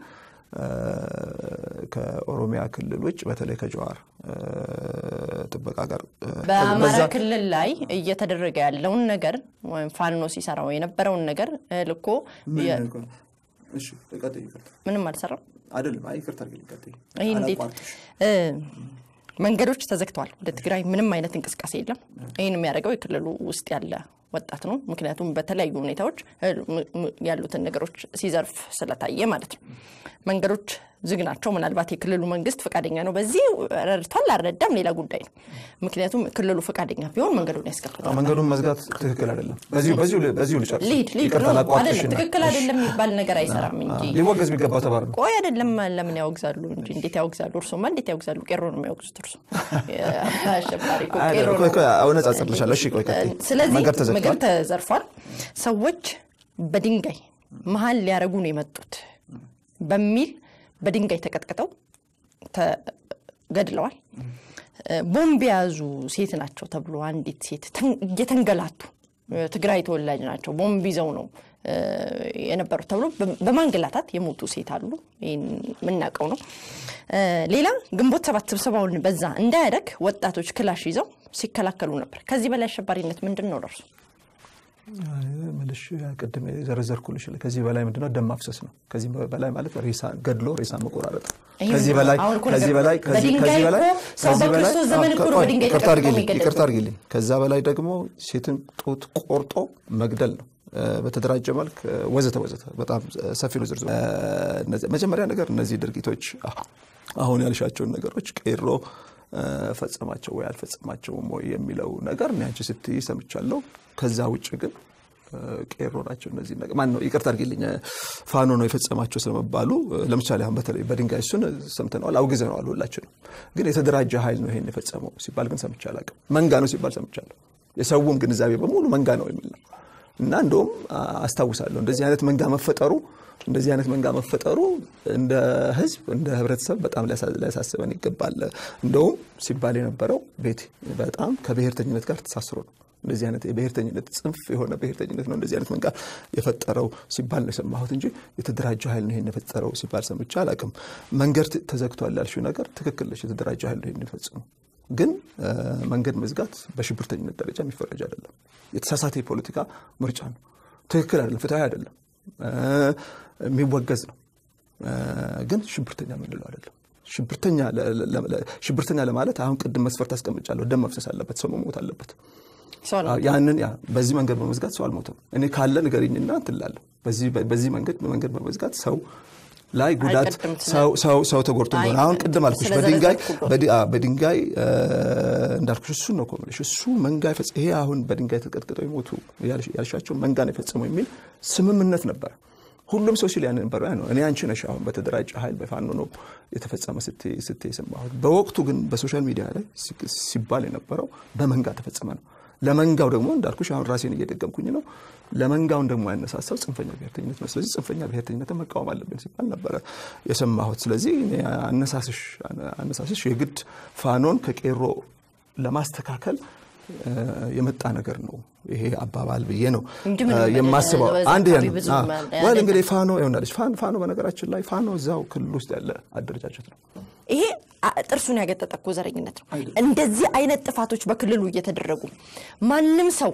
ከኦሮሚያ ክልል ውጭ በተለይ ከጀዋር ጥበቃ ጋር በአማራ ክልል ላይ እየተደረገ ያለውን ነገር ወይም ፋኖ ሲሰራው የነበረውን ነገር ልኮ ምንም አልሰራም አይደለም። ይቅርታ ይህ እንዴት መንገዶች ተዘግተዋል። ወደ ትግራይ ምንም አይነት እንቅስቃሴ የለም። ይህን የሚያደርገው የክልሉ ውስጥ ያለ ወጣት ነው። ምክንያቱም በተለያዩ ሁኔታዎች ያሉትን ነገሮች ሲዘርፍ ስለታየ ማለት ነው። መንገዶች ዝግ ናቸው። ምናልባት የክልሉ መንግስት ፈቃደኛ ነው በዚህ ረድቷል አልረዳም ሌላ ጉዳይ ነው። ምክንያቱም ክልሉ ፈቃደኛ ቢሆን መንገዱን ያስከፍተዋል። መንገዱን መዝጋት ትክክል አይደለም። በዚሁ ልጨርስ። ሊድ ሊድ ትክክል አይደለም የሚባል ነገር አይሰራም እንጂ ሊወገዝ የሚገባው ተባር ነው። ቆይ አይደለም ለምን ያወግዛሉ እንጂ እንዴት ያወግዛሉ? እርሶማ እንዴት ያወግዛሉ? ቄሮ ነው የሚያወግዙት። እርሶ አሸባሪ እኮ ቄሮ ነው። አነጻጽርልሻለሁ። እሺ ቆይ ቀጥይ። ስለዚህ መንገድ ተዘግቷል። ምግብ ተዘርፏል። ሰዎች በድንጋይ መሀል ሊያረጉ ነው የመጡት በሚል በድንጋይ ተቀጥቅጠው ተገድለዋል። ቦምብ የያዙ ሴት ናቸው ተብሎ አንዲት ሴት እየተንገላቱ ትግራይ ተወላጅ ናቸው ቦምብ ይዘው ነው የነበሩት ተብሎ በማንገላታት የሞቱ ሴት አሉ። ይህን የምናውቀው ነው። ሌላ ግንቦት ሰባት ስብሰባውን በዛ እንዳያደግ ወጣቶች ክላሽ ይዘው ሲከላከሉ ነበር። ከዚህ በላይ አሸባሪነት ምንድን ነው ደርሱ? ምልሽ ቅድም የዘረዘርኩልሽ ከዚህ በላይ ምንድነው? ደም ማፍሰስ ነው። ከዚህ በላይ ማለት ሬሳ ገድሎ ሬሳ መቆራረጥ። ከዚህ በላይ ከዚህ በላይ ከዚህ በላይ ከዚህ በላይ ይቅርታ አድርጊልኝ። ከዛ በላይ ደግሞ ሴትን ጡት ቆርጦ መግደል ነው በተደራጀ መልክ ወዘተ ወዘተ። በጣም ሰፊ ነው ዝርዝሩ። መጀመሪያ ነገር እነዚህ ድርጊቶች አሁን ያልሻቸውን ነገሮች ቄሮ ፈጸማቸው ወይ አልፈጸማቸውም ወይ የሚለው ነገር እኔ አንቺ ስትይ ሰምቻለሁ። ከዛ ውጭ ግን ቄሮ ናቸው እነዚህ ነገር ማን ነው ይቅርታ አድርጊልኝ ፋኖ ነው የፈጸማቸው ስለመባሉ ለምሳሌ አሁን በተለይ በድንጋይ እሱን ሰምተነዋል፣ አውግዘነዋል ሁላችንም። ግን የተደራጀ ኃይል ነው ይሄን የፈጸመው ሲባል ግን ሰምቼ አላውቅም። መንጋ ነው ሲባል ሰምቻለሁ። የሰውም ግንዛቤ በሙሉ መንጋ ነው የሚል ነው እና እንደውም አስታውሳለሁ እንደዚህ አይነት መንጋ መፈጠሩ እንደዚህ አይነት መንጋ መፈጠሩ እንደ ሕዝብ እንደ ሕብረተሰብ በጣም ሊያሳስበን ይገባል። እንደውም ሲባል የነበረው ቤት በጣም ከብሔርተኝነት ጋር ተሳስሮ ነው እንደዚህ አይነት የብሔርተኝነት ጽንፍ የሆነ ብሔርተኝነት ነው እንደዚህ አይነት መንጋ የፈጠረው ሲባል ነው የሰማሁት እንጂ የተደራጀ ኃይል ነው ይሄን የፈጠረው ሲባል ሰምቼ አላውቅም። መንገድ ተዘግቷል ያልሽው ነገር ትክክል ነች። የተደራጀ ኃይል ነው ይሄን የፈጸመው ግን መንገድ መዝጋት በሽብርተኝነት ደረጃ የሚፈረጅ አይደለም። የተሳሳተ የፖለቲካ ምርጫ ነው። ትክክል አይደለም፣ ፍትሐዊ አይደለም፣ የሚወገዝ ነው። ግን ሽብርተኛ የምንለው አይደለም። ሽብርተኛ ለማለት አሁን ቅድም መስፈርት አስቀምጫለሁ። ደም መፍሰስ አለበት፣ ሰው መሞት አለበት። ያንን ያ በዚህ መንገድ በመዝጋት ሰው አልሞተም። እኔ ካለ ንገሪኝና እንትን እላለሁ። በዚህ መንገድ በመንገድ በመዝጋት ሰው ላይ ጉዳት ሰው ተጎድቶ እንደሆነ አሁን ቅድም አልኩሽ በድንጋይ በድንጋይ እንዳልኩሽ እሱ ነው ኮሚሽ እሱ መንጋ ይሄ አሁን በድንጋይ ተቀጥቅጠው የሞቱ ያልሻቸው መንጋ ነው የፈጸመው የሚል ስምምነት ነበር። ሁሉም ሰው ሲል ያን ነበር ነው። እኔ አንቺ ነሽ አሁን በተደራጀ ኃይል በፋኖ ነው የተፈጸመ ስትይ የሰማሁት። በወቅቱ ግን በሶሻል ሚዲያ ላይ ሲባል የነበረው በመንጋ ተፈጸመ ነው። ለመንጋው ደግሞ እንዳልኩሽ አሁን ራሴን እየደገምኩኝ ነው። ለመንጋውን ደግሞ ያነሳሳው ጽንፈኛ ብሔርተኝነት ነው። ስለዚህ ጽንፈኛ ብሔርተኝነትን መቃወም አለብን ሲባል ነበረ የሰማሁት። ስለዚህ አነሳስሽ የግድ ፋኖን ከቄሮ ለማስተካከል የመጣ ነገር ነው ይሄ አባባል ብዬ ነው የማስበው። አንድ ወል እንግዲህ ፋኖ ይሆናለች። ፋኖ በነገራችን ላይ ፋኖ እዛው ክልል ውስጥ ያለ አደረጃጀት ነው። ይሄ ጥርሱን ያገጠጠ እኮ ዘረኝነት ነው። እንደዚህ አይነት ጥፋቶች በክልሉ እየተደረጉ ማንም ሰው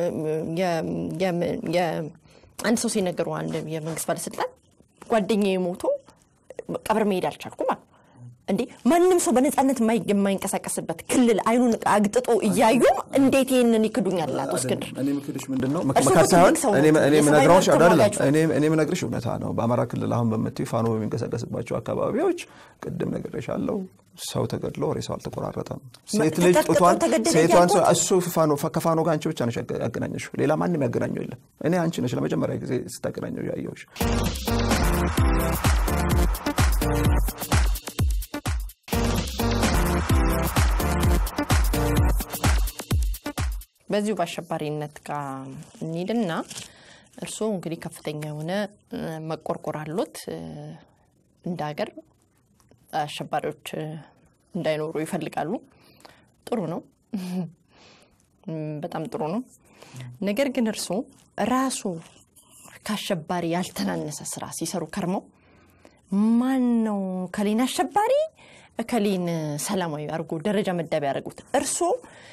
አንድ ሰው ሲነገሩ አንድ የመንግስት ባለስልጣን ጓደኛዬ ሞቶ ቀብር መሄድ አልቻልኩም አሉ። እንዴ ማንም ሰው በነፃነት የማይንቀሳቀስበት ክልል አይኑን አግጥጦ እያዩ እንዴት ይህንን ይክዱኛል? አቶ እስክንድር እኔ ምክድሽ ምንድን ነው መካድ ሳይሆን እኔ የምነግርሽ እውነታ ነው። በአማራ ክልል አሁን በምትይው ፋኖ በሚንቀሳቀስባቸው አካባቢዎች ቅድም ነግሬሻለሁ፣ ሰው ተገድሎ ሬሳው አልተቆራረጠም። ሴት ልጅ ጡቷን ሴቷን እሱ ከፋኖ ጋር አንቺ ብቻ ነሽ ያገናኘሽው፣ ሌላ ማንም ያገናኘው የለም። እኔ አንቺ ነሽ ለመጀመሪያ ጊዜ ስታገናኘው ያየሁሽ። በዚሁ በአሸባሪነት ጋር እንሂድና እርስዎ እንግዲህ ከፍተኛ የሆነ መቆርቆር አሎት። እንደ ሀገር አሸባሪዎች እንዳይኖሩ ይፈልጋሉ። ጥሩ ነው፣ በጣም ጥሩ ነው። ነገር ግን እርስዎ ራሱ ከአሸባሪ ያልተናነሰ ስራ ሲሰሩ ከርመው ማን ነው ከሌን አሸባሪ እከሌን ሰላማዊ አድርጎ ደረጃ መዳቢያ ያደረጉት? እርስዎ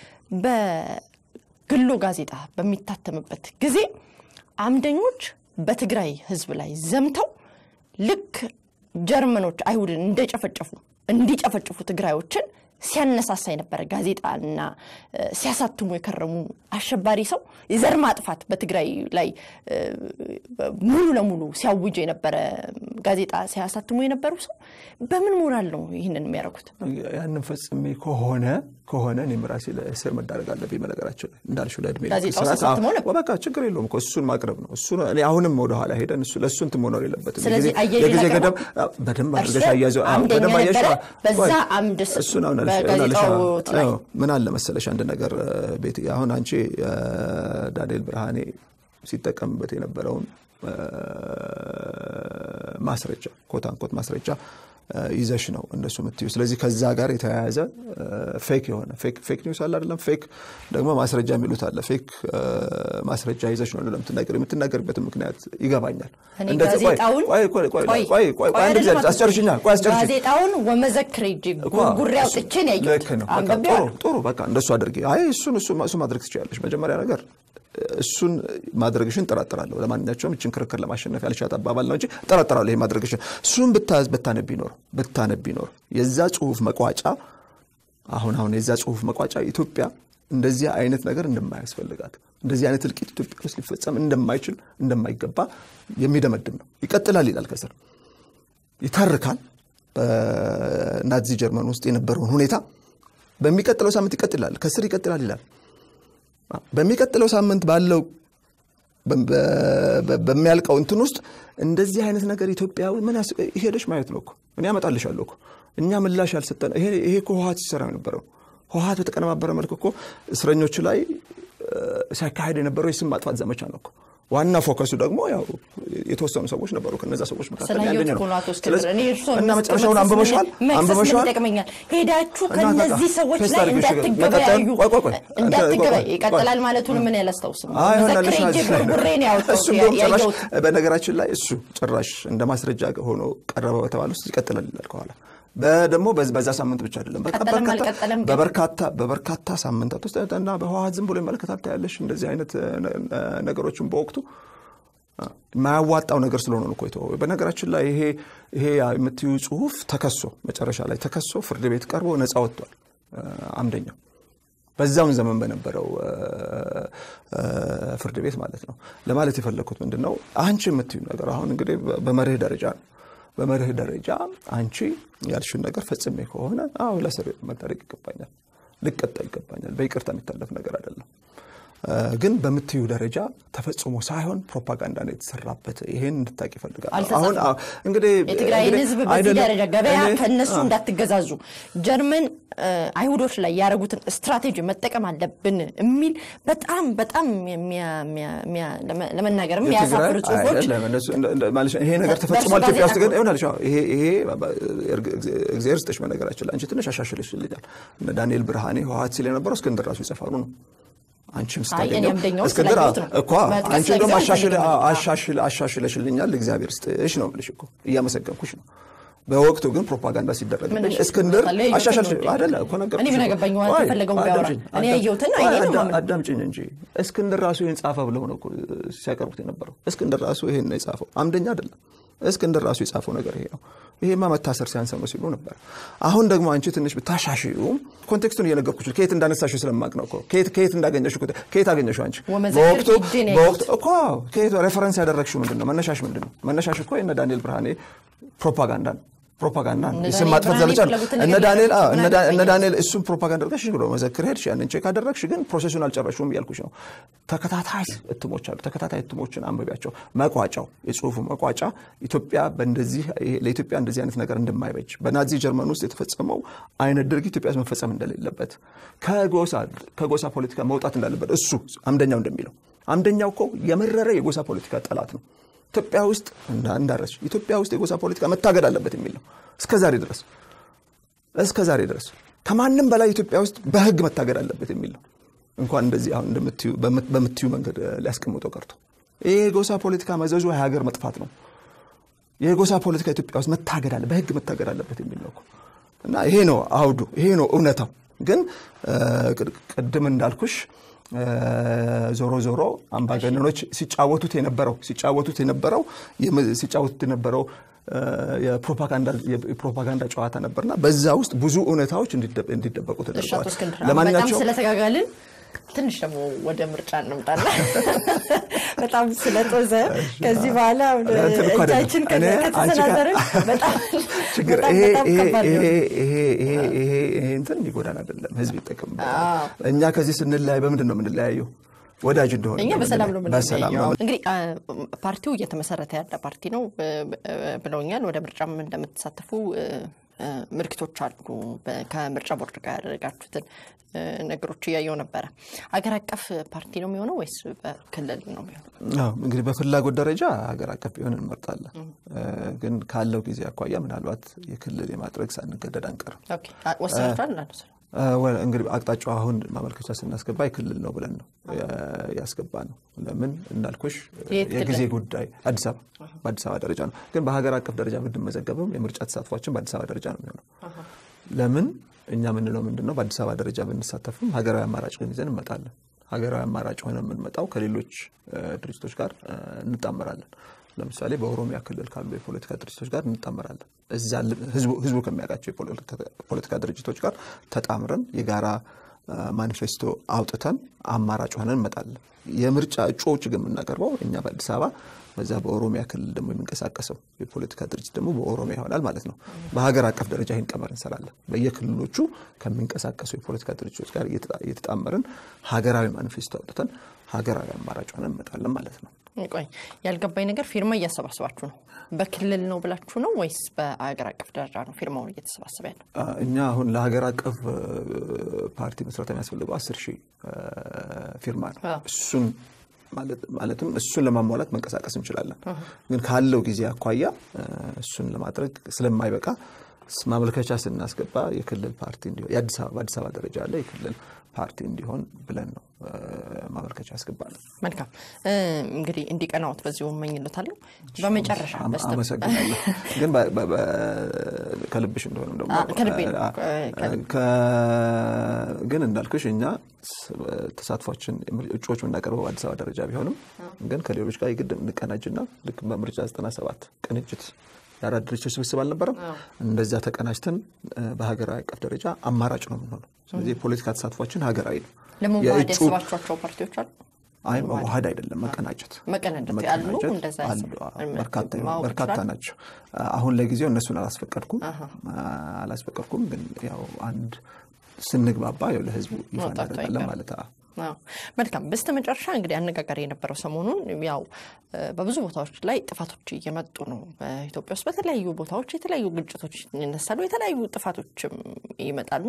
በግሎ ጋዜጣ በሚታተምበት ጊዜ አምደኞች በትግራይ ሕዝብ ላይ ዘምተው ልክ ጀርመኖች አይሁድን እንደጨፈጨፉ እንዲጨፈጭፉ ትግራዮችን ሲያነሳሳ የነበረ ጋዜጣና ሲያሳትሙ የከረሙ አሸባሪ ሰው የዘር ማጥፋት በትግራይ ላይ ሙሉ ለሙሉ ሲያውጅ የነበረ ጋዜጣ ሲያሳትሙ የነበሩ ሰው በምን ሞራል ነው ይህንን የሚያደርጉት? ያንን ፈጽሜ ከሆነ ከሆነ እኔም ራሴ ለእስር መዳረግ አለብኝ። በነገራችን ላይ እንዳልሽው ለእድሜ ጋዜጣው ተሳትሞ ነበር። በቃ ችግር የለውም እኮ እሱን ማቅረብ ነው። እሱ እኔ አሁንም ወደኋላ ሄደን እሱ ለእሱ እንትን መኖር የለበትም። ስለዚህ የጊዜ- አያይዘው የጊዜ ያቀርባል? ገደብ በደንብ አድርገሽ እርስዎ አያይዘው አዎ፣ አምደኛ በደንብ አያይዘው ነበረ። አዎ፣ በዛ ቆይ፣ አምድ ስ- እሱን አሁን አልሽ- በጋዜጣው አሁን አልሽ- ላይ አዎ፣ ምን አለ መሰለሽ አንድ ነገር ቤት አሁን አንቺ ዳንኤል ብርሃኔ ሲጠቀምበት የነበረውን ማስረጃ ኮት አንኮት ማስረጃ ይዘሽ ነው እንደሱ የምትዩ። ስለዚህ ከዛ ጋር የተያያዘ ፌክ የሆነ ፌክ ኒውስ አለ አይደለም፣ ፌክ ደግሞ ማስረጃ የሚሉት አለ። ፌክ ማስረጃ ይዘሽ ነው ለምትናገር የምትናገርበትን ምክንያት ይገባኛል። እኔ እንደዚህ- ቆይ፣ ጋዜጣውን ቆይ፣ ቆይ፣ ቆይ፣ ቆይ፣ ቆይ፣ ቆይ፣ ቆይ አንድ ጊዜ አይደለም አቶ አስጨርሽኛል። ቆይ አስጨርሽኝ። ጋዜጣውን ወመዘክር እጅ ጉርጉሬ አውጥቼ ነው ያየሁት። ልክ ነው። በቃ ጥሩ አንብቤዋለሁ። ጥሩ በቃ እንደሱ አድርጊ። አይ እሱን እሱ እሱ ማድረግ ትችላለሽ። መጀመሪያ ነገር እሱን ማድረግሽን ጠራጠራለሁ። ለማንኛቸውም እችን ክርክር ለማሸነፍ ያልሻት አባባል ነው እንጂ ጠራጠራለሁ ይሄ ማድረግሽን። እሱን ብታዝ ብታነቢ ኖር ብታነቢ ኖር የዛ ጽሁፍ መቋጫ አሁን አሁን የዛ ጽሁፍ መቋጫ ኢትዮጵያ እንደዚህ አይነት ነገር እንደማያስፈልጋት እንደዚህ አይነት እልቂት ኢትዮጵያ ውስጥ ሊፈጸም እንደማይችል እንደማይገባ የሚደመድም ነው። ይቀጥላል ይላል ከስር ይተርካል በናዚ ጀርመን ውስጥ የነበረውን ሁኔታ በሚቀጥለው ሳምንት ይቀጥላል፣ ከስር ይቀጥላል ይላል። በሚቀጥለው ሳምንት ባለው በ- በ- በሚያልቀው እንትን ውስጥ እንደዚህ አይነት ነገር ኢትዮጵያ ምን ያስ- ሄደሽ ማየት ነው እኮ እኔ አመጣልሻለሁ እኮ እኛ ምላሽ ያልሰጠን ይሄ ይሄ እኮ ህወሓት ሲሰራ የነበረው ህወሓት በተቀነባበረ መልክ እኮ እስረኞች ላይ እ፣ ሲያካሄድ የነበረው የስም ማጥፋት ዘመቻ ነው እኮ ዋና ፎከሱ ደግሞ ያው የተወሰኑ ሰዎች ነበሩ። ከነዛ ሰዎች መካከል ስላየሁት ያገኘ ነው። እኮ ነው አቶ እስክንድር። ስለዚህ- እኔ እርስዎን እና መክሰስ መጨረሻውን ምን- አንብበሻል መክሰስ ምን አንብበሻል ይጠቅመኛል? ሄዳችሁ እና በቃ ከነዚህ ሰዎች ፌስት ላይ አድርገሽ እንዳትገበያዩ ቆይ ቆይ ቆይ እንዳትገበያዩ ቆይ፣ ይቀጥላል ማለቱን ምን ያላስታውስም አይ ሆነ መዘክሬ እጅ ጉርጉሬ ነው ያወጣሁት እሱ እንደውም ጭራሽ ያየሁት። በነገራችን ላይ እሱ ጭራሽ እንደ ማስረጃ ሆኖ ቀረበ በተባለ ውስጥ ይቀጥላል ይላል ከኋላ ደግሞ በዚ- በዛ ሳምንት ብቻ አይደለም በቃ ቀጠለም በርካታ- አልቀጠለም ግን- በበርካታ በበርካታ ሳምንታት ውስጥ እና በህወሓት ዝም ብሎ ይመለከታል ታያለሽ እንደዚህ አይነት እ፣ እ፣ ነገሮችን በወቅቱ አ፣ የማያዋጣው ነገር ስለሆነ ነው እኮ የተወው። በነገራችን ላይ ይሄ ይሄ የምትዩ ጽሁፍ ተከሶ መጨረሻ ላይ ተከሶ ፍርድ ቤት ቀርቦ ነፃ ወጥቷል እ፣ አምደኛው በዛውን ዘመን በነበረው እ፣ እ፣ ፍርድ ቤት ማለት ነው። ለማለት የፈለግኩት ምንድን ነው አንቺ የምትዩ ነገር አሁን እንግዲህ በ- በመርህ ደረጃ ነው። በመርህ ደረጃ አንቺ ያልሽን ነገር ፈጽሜ ከሆነ አዎ ለእስር መዳረግ ይገባኛል፣ ልቀጣ ይገባኛል። በይቅርታ የሚታለፍ ነገር አይደለም። ግን በምትዩ ደረጃ ተፈጽሞ ሳይሆን ፕሮፓጋንዳ ነው የተሰራበት። ይሄን እንድታቅ ይፈልጋል። አልተጻፈም። አሁን እንግዲህ የትግራይን እንግዲህ ህዝብ በዚህ አይደለም፣ ደረጃ ገበያ እኔ- ከእነሱ አዎ። እንዳትገዛዙ ጀርመን እ፣ አይሁዶች ላይ ያደረጉትን ስትራቴጂ መጠቀም አለብን የሚል በጣም በጣም የሚያ- የሚያ- የሚያ- ለመ- ለመናገር የሚያሳፍሩ የትግራይ ጽሁፎች አይደለም፣ እነሱ- እንደ- እንደ- ማለት ነው። ይሄ ነገር በእርሱ ተፈጽሟል ኢትዮጵያ ውስጥ ግን ጋዜጣ ይሆናል። ይሄ ይሄ እግዚአብሔር ስጥሽ በነገራችን ላይ አንቺ ትንሽ አሻሽልሽልኛል። እነ ዳንኤል ብርሃኔ ህወሓት ሲል የነበረው እስክንድር ራሱ ይጽፋሉ ነው አንቺም አይ፣ ስታገኘው እኔ አምደኛውን እስክንድር ስላየሁት ነው። እኮ መጥቀስ አንቺ እንደውም ለጊዜው አሻሽል- አልፈልግም። አሻሽል አሻሽለሽልኛል እግዚአብሔር ስጥሽ ነው የምልሽ እኮ እያመሰገንኩሽ ነው። በወቅቱ ግን ፕሮፓጋንዳ ሲደረግብኝ ምን እሺ፣ እስክንድር ለምሳሌ ያየሁትን አሻሻል ነው እንጂ። አይደለ እኮ ነገርኩሽ እኔ ምን እኮ። አገባኝ? ዋና ቆይ፣ ተፈለገው ቢያወራ። አዳምጪኝ፣ እኔ አዳም- ያየሁትን ቆይ፣ አይኔ ነው አዳ- የማምነው። አዳምጪኝ እንጂ እስክንድር ራሱ ይህን ጻፈ ብለው ነው እኮ ሲያቀርቡት የነበረው። እስክንድር ራሱ ይሄን ነው የጻፈው፣ አምደኛ አይደለም። እስክንድር ራሱ የጻፈው ነገር ይሄ ነው። ይሄማ መታሰር ሲያንሰው ነው ሲሉ ነበር። አሁን ደግሞ አንቺ ትንሽ ብታሻሽዩም ኮንቴክስቱን እየነገርኩሽ ከየት እንዳነሳሽ ስለማቅ ነው እኮ ከየት ከየት እንዳገኘሽ እኮ ከየት አገኘሽው አንቺ ወመዘክር በወቅቱ ሂጄ ነው በወቅቱ እኮ ከየት ሬፈረንስ ያደረግሽው ምንድን ነው? መነሻሽ ምንድን ነው? መነሻሽ እኮ የነ ዳንኤል ብርሃኔ ፕሮፓጋንዳ ነው ፕሮፓጋንዳ ነው። እነ የስም ዳንኤል ማጥፋት ብርሃኔ ዘመቻ ነው። የፈለጉትን እነ ነገር ዳንኤል አዎ፣ ምን እነ ዳ- አገባኝ? እነ ዳንኤል እሱም ፕሮፓጋንዳ አድርገሽ ብሎ መዘክር ሄድሽ። ያንን ቼክ አደረግሽ፣ ግን ፕሮሴሱን አልጨረሹም እያልኩሽ ነው። ተከታታይ እትሞች አሉ። ተከታታይ እትሞችን አንብቢያቸው። መቋጫው የጽሁፉ መቋጫ ኢትዮጵያ በእንደዚህ ይሄ ለኢትዮጵያ እንደዚህ አይነት ነገር እንደማይበጅ በናዚ ጀርመን ውስጥ የተፈጸመው አይነት ድርጊት ኢትዮጵያ ውስጥ መፈጸም እንደሌለበት ከጎሳ ከጎሳ ፖለቲካ መውጣት እንዳለበት እሱ አምደኛው እንደሚለው አምደኛው እኮ የመረረ የጎሳ ፖለቲካ ጠላት ነው። ኢትዮጵያ ውስጥ እንዳ- እንዳረስሽ ኢትዮጵያ ውስጥ የጎሳ ፖለቲካ መታገድ አለበት የሚል ነው። እስከ ዛሬ ድረስ እስከ ዛሬ ድረስ ከማንም በላይ ኢትዮጵያ ውስጥ በህግ መታገድ አለበት የሚል ነው። እንኳን እንደዚህ አሁን እንደምትዩ በምት- በምትዩ መንገድ እ፣ ሊያስቀምጠው ቀርቶ ይህ የጎሳ ፖለቲካ መዘዙ የሀገር መጥፋት ነው። የጎሳ ፖለቲካ ኢትዮጵያ ውስጥ መታገድ አለ በህግ መታገድ አለበት የሚል ነው እኮ። እና ይሄ ነው አውዱ፣ ይሄ ነው እውነታው። ግን እ፣ ቅድ- ቅድም እንዳልኩሽ እ፣ ዞሮ ዞሮ አምባገነኖች ሲጫወቱት የነበረው ሲጫወቱት የነበረው የም- ሲጫወቱት የነበረው እ፣ የፕሮፓጋንዳ የፕሮፓጋንዳ ጨዋታ ነበርና በዛ ውስጥ ብዙ እውነታዎች እንዲደ- እንዲደበቁ እሺ፣ አቶ ተደርገዋል። እስክንድር አሁን በጣም ለማንኛቸውም ስለተጋጋልን ትንሽ ደግሞ ወደ ምርጫ እንምጣና በጣም ስለጦዘ ከዚህ በኋላ እንትን እኮ አይደለም። እጃችን እኔ አንቺ ጋር- ከተሰናዘርን በጣም ችግር በጣም ይሄ በጣም ይሄ ከባድ ነው። ይሄ ይሄ ይሄ ይሄ ይሄ እንትን ሊጎዳን አይደለም፣ ህዝብ ይጠቀምበታል። እኛ ከዚህ ስንለያይ በምንድን ነው የምንለያየው? ወዳጅ እንደሆነ እኛ ነው በሰላም ነው የምንለያየው። በሰላም ነው የምንለያየው። እንግዲህ አ፣ ፓርቲው እየተመሰረተ ያለ ፓርቲ ነው እ፣ እ፣ ብለውኛል። ወደ ምርጫም እንደምትሳተፉ እ፣ እ፣ ምልክቶች አሉ። በ- ከምርጫ ቦርድ ጋር ያደረጋችሁትን እ፣ ነገሮች እያየው ነበረ። አገር አቀፍ ፓርቲ ነው የሚሆነው ወይስ በክልል ነው የሚሆነው? አዎ እንግዲህ በፍላጎት ደረጃ ሀገር አቀፍ ቢሆን እንመርጣለን። እ፣ ግን ካለው ጊዜ አኳያ ምናልባት የክልል የማድረግ ሳንገደድ አንቀርም። ኦኬ፣ አ- ወስናችኋል? አለ እ፣ ወ- እንግዲህ አቅጣጫው አሁን ማመልከቻ ስናስገባ የክልል ነው ብለን ነው ያ- ያስገባ ነው። ለምን እንዳልኩሽ የት ክልል? የጊዜ ጉዳይ አዲስ አበባ በአዲስ አበባ ደረጃ ነው። ግን በሀገር አቀፍ ደረጃ ብንመዘገብም የምርጫ ተሳትፏችን በአዲስ አበባ ደረጃ ነው የሚሆነው። ለምን እኛ የምንለው ምንድን ነው? በአዲስ አበባ ደረጃ ብንሳተፍም ሀገራዊ አማራጭ ግን ይዘን እንመጣለን። ሀገራዊ አማራጭ ሆነ የምንመጣው ከሌሎች እ፣ ድርጅቶች ጋር እ፣ እንጣመራለን። ለምሳሌ በኦሮሚያ ክልል ካሉ የፖለቲካ ድርጅቶች ጋር እንጣመራለን። እዛ ል- ህዝቡ ህዝቡ ከሚያውቃቸው የፖለቲካ- ፖለቲካ ድርጅቶች ጋር ተጣምረን የጋራ እ፣ ማኒፌስቶ አውጥተን አማራጭ ሆነን እንመጣለን። የምርጫ እጩዎች ግን የምናቀርበው እኛ በአዲስ አበባ በዛ በኦሮሚያ ክልል ደግሞ የሚንቀሳቀሰው የፖለቲካ ድርጅት ደግሞ በኦሮሚያ ይሆናል ማለት ነው። በሀገር አቀፍ ደረጃ ይህን ቀመር እንሰራለን። በየክልሎቹ ከሚንቀሳቀሱ የፖለቲካ ድርጅቶች ጋር እየተጣ- እየተጣመርን ሀገራዊ ማኒፌስቶ አውጥተን ሀገራዊ አማራጭ ሆነን እንመጣለን ማለት ነው። ቆይ ያልገባኝ ነገር ፊርማ እያሰባሰባችሁ ነው። በክልል ነው ብላችሁ ነው ወይስ በአገር አቀፍ ደረጃ ነው ፊርማውን እየተሰባሰበ ያለው? አ፣ እኛ አሁን ለሀገር አቀፍ እ፣ ፓርቲ መስረት የሚያስፈልገው አስር ሺህ እ፣ ፊርማ ነው። አዎ። እሱን ማለት- ማለትም እሱን ለማሟላት መንቀሳቀስ እንችላለን። ግን ካለው ጊዜ አኳያ እ፣ እሱን ለማድረግ ስለማይበቃ ስ- ማመልከቻ ስናስገባ የክልል ፓርቲ እንዲሆን የአዲስ አበባ በአዲስ አበባ ደረጃ ያለ የክልል ፓርቲ እንዲሆን ብለን ነው እ፣ ማመልከቻ ያስገባል። መልካም እ፣ እንግዲህ እንዲቀናዎት በዚሁ እመኝሎታለሁ። በመጨረሻ አመ- በስተ አመሰግናለሁ። ግን በ- በ- በ- ከልብሽ እንደሆነም ደግሞ አ- ከልቤ ነው። አ- ከ- ከ- ግን እንዳልኩሽ እኛ ስ- ተሳትፏችን እጩዎች የምናቀርበው አዲስ አበባ ደረጃ ቢሆንም ግን ከሌሎች ጋር የግድ እንቀናጅና ልክ በምርጫ 97 ቅንጅት የአራት ድርጅቶች ስብስብ አልነበረም? እንደዚያ ተቀናጅተን እ፣ በሀገራዊ አቀፍ ደረጃ አማራጭ ነው የምንሆነው። ስለዚህ የፖለቲካ ተሳትፏችን ሀገራዊ ነው። ለመዋሃድ የእጩ- ያስባችኋቸው ፓርቲዎች አሉ? አይ መዋሃድ አይደለም መቀናጀት መቀናጀት ያሉ መቀናጀት እንደዛ አሉ። ያስቡ- አዎ፣ በርካታ ማወቅ በርካታ ይችላል? ናቸው። አሁን ለጊዜው እነሱን አላስፈቀድኩም አላስፈቀድኩም፣ ግን ያው አንድ ስንግባባ ያው ለህዝቡ ይፋ መውጣቱ እናደርጋለን አይቀርም። ማለት አዎ። መልካም። በስተ መጨረሻ እንግዲህ አነጋጋሪ የነበረው ሰሞኑን ያው በብዙ ቦታዎች ላይ ጥፋቶች እየመጡ ነው። በኢትዮጵያ ውስጥ በተለያዩ ቦታዎች የተለያዩ ግጭቶች ይነሳሉ፣ የተለያዩ ጥፋቶችም ይመጣሉ።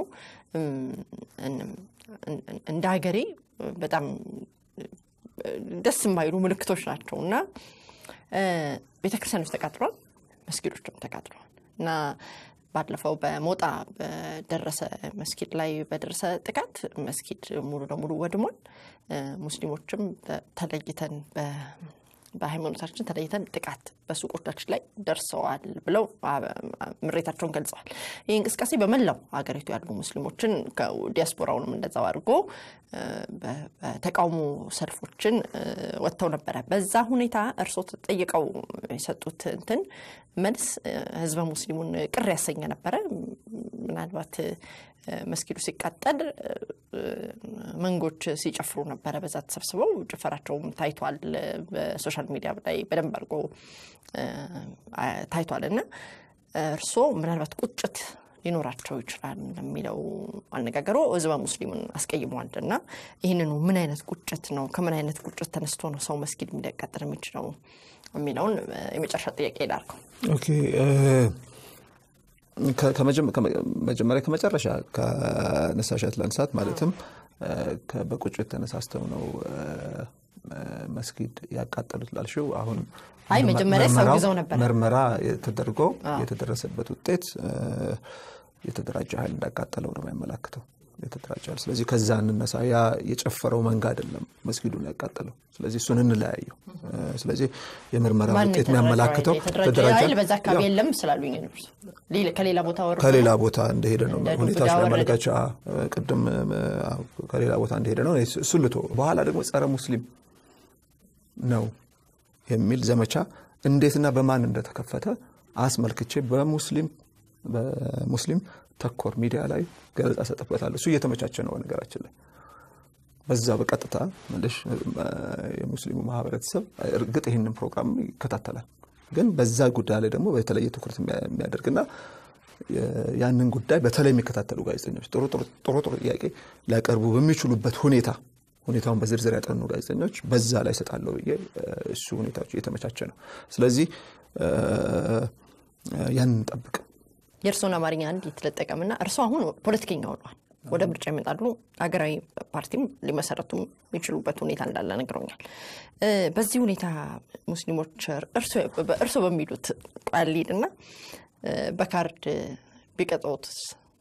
እንደ ሀገሬ በጣም ደስ የማይሉ ምልክቶች ናቸው እና ቤተክርስቲያኖች ተቃጥሏል፣ መስጊዶችም ተቃጥለዋል እና ባለፈው በሞጣ በደረሰ መስጊድ ላይ በደረሰ ጥቃት መስጊድ ሙሉ ለሙሉ ወድሟል። ሙስሊሞችም ተለይተን በሃይማኖታችን ተለይተን ጥቃት በሱቆቻችን ላይ ደርሰዋል ብለው ምሬታቸውን ገልጸዋል። ይህ እንቅስቃሴ በመላው ሀገሪቱ ያሉ ሙስሊሞችን ዲያስፖራውንም እንደዛው አድርጎ በተቃውሞ ሰልፎችን ወጥተው ነበረ። በዛ ሁኔታ እርስዎ ተጠይቀው የሰጡት እንትን መልስ ህዝበ ሙስሊሙን ቅር ያሰኘ ነበረ። ምናልባት መስጊዱ ሲቃጠል መንጎች ሲጨፍሩ ነበረ። በዛ ተሰብስበው ጭፈራቸውም ታይቷል። በሶሻል ሚዲያ ላይ በደንብ አድርጎ ታይቷል እና እርስዎ ምናልባት ቁጭት ሊኖራቸው ይችላል የሚለው አነጋገሮ ህዝበ ሙስሊሙን አስቀይመዋል እና ይህንኑ ምን አይነት ቁጭት ነው? ከምን አይነት ቁጭት ተነስቶ ነው ሰው መስጊድ ሊያቃጥል የሚችለው የሚለውን የመጨረሻ ጥያቄ ላድርገው። ኦኬ መጀመሪያ ከመጨረሻ ከነሳሻት ለንሳት ማለትም በቁጭት ተነሳስተው ነው መስጊድ ያቃጠሉት ላልሽው አሁን አይ መጀመሪያ ሰው ይዘው ነበር ምርመራ ተደርጎ የተደረሰበት ውጤት የተደራጀ ኃይል እንዳቃጠለው ነው የሚያመላክተው የተደራጀ ኃይል። ስለዚህ ከዛ እንነሳ። ያ የጨፈረው መንጋ አይደለም መስጊዱን ያቃጠለው። ስለዚህ እሱን እንለያየው። ስለዚህ የምርመራ ውጤት የሚያመላክተው የተደራጀ ኃይል በዛ አካባቢ የለም ስላሉኝ ከሌላ ቦታ ወርዶ ከሌላ ቦታ እንደሄደ ነው ሁኔታዎች ማመለከቻ ቅድም ከሌላ ቦታ እንደሄደ ነው። እሱን ልቶ በኋላ ደግሞ ጸረ ሙስሊም ነው የሚል ዘመቻ እንዴትና በማን እንደተከፈተ አስመልክቼ በሙስሊም በሙስሊም ተኮር ሚዲያ ላይ ገለጻ ሰጥበታለሁ። እሱ እየተመቻቸ ነው ነገራችን ላይ በዛ በቀጥታ መልሽ የሙስሊሙ ማህበረተሰብ እርግጥ ይህንን ፕሮግራም ይከታተላል። ግን በዛ ጉዳይ ላይ ደግሞ በተለየ ትኩረት የሚያደርግና ያንን ጉዳይ በተለይ የሚከታተሉ ጋዜጠኞች ጥሩ ጥሩ ጥያቄ ሊያቀርቡ በሚችሉበት ሁኔታ ሁኔታውን በዝርዝር ያጠኑ ጋዜጠኞች በዛ ላይ ሰጣለሁ ብዬ እሱ ሁኔታዎች እየተመቻቸ ነው። ስለዚህ ያንን እንጠብቅ። የእርስዎን አማርኛ አንድ የተለጠቀምና እርስዎ አሁን ፖለቲከኛ ሆነዋል። ወደ ምርጫ ይመጣሉ። ሀገራዊ ፓርቲም ሊመሰረቱ የሚችሉበት ሁኔታ እንዳለ ነግረውኛል። በዚህ ሁኔታ ሙስሊሞች እርስዎ በሚሉት ቃል ሊድና በካርድ ቢቀጥዎትስ?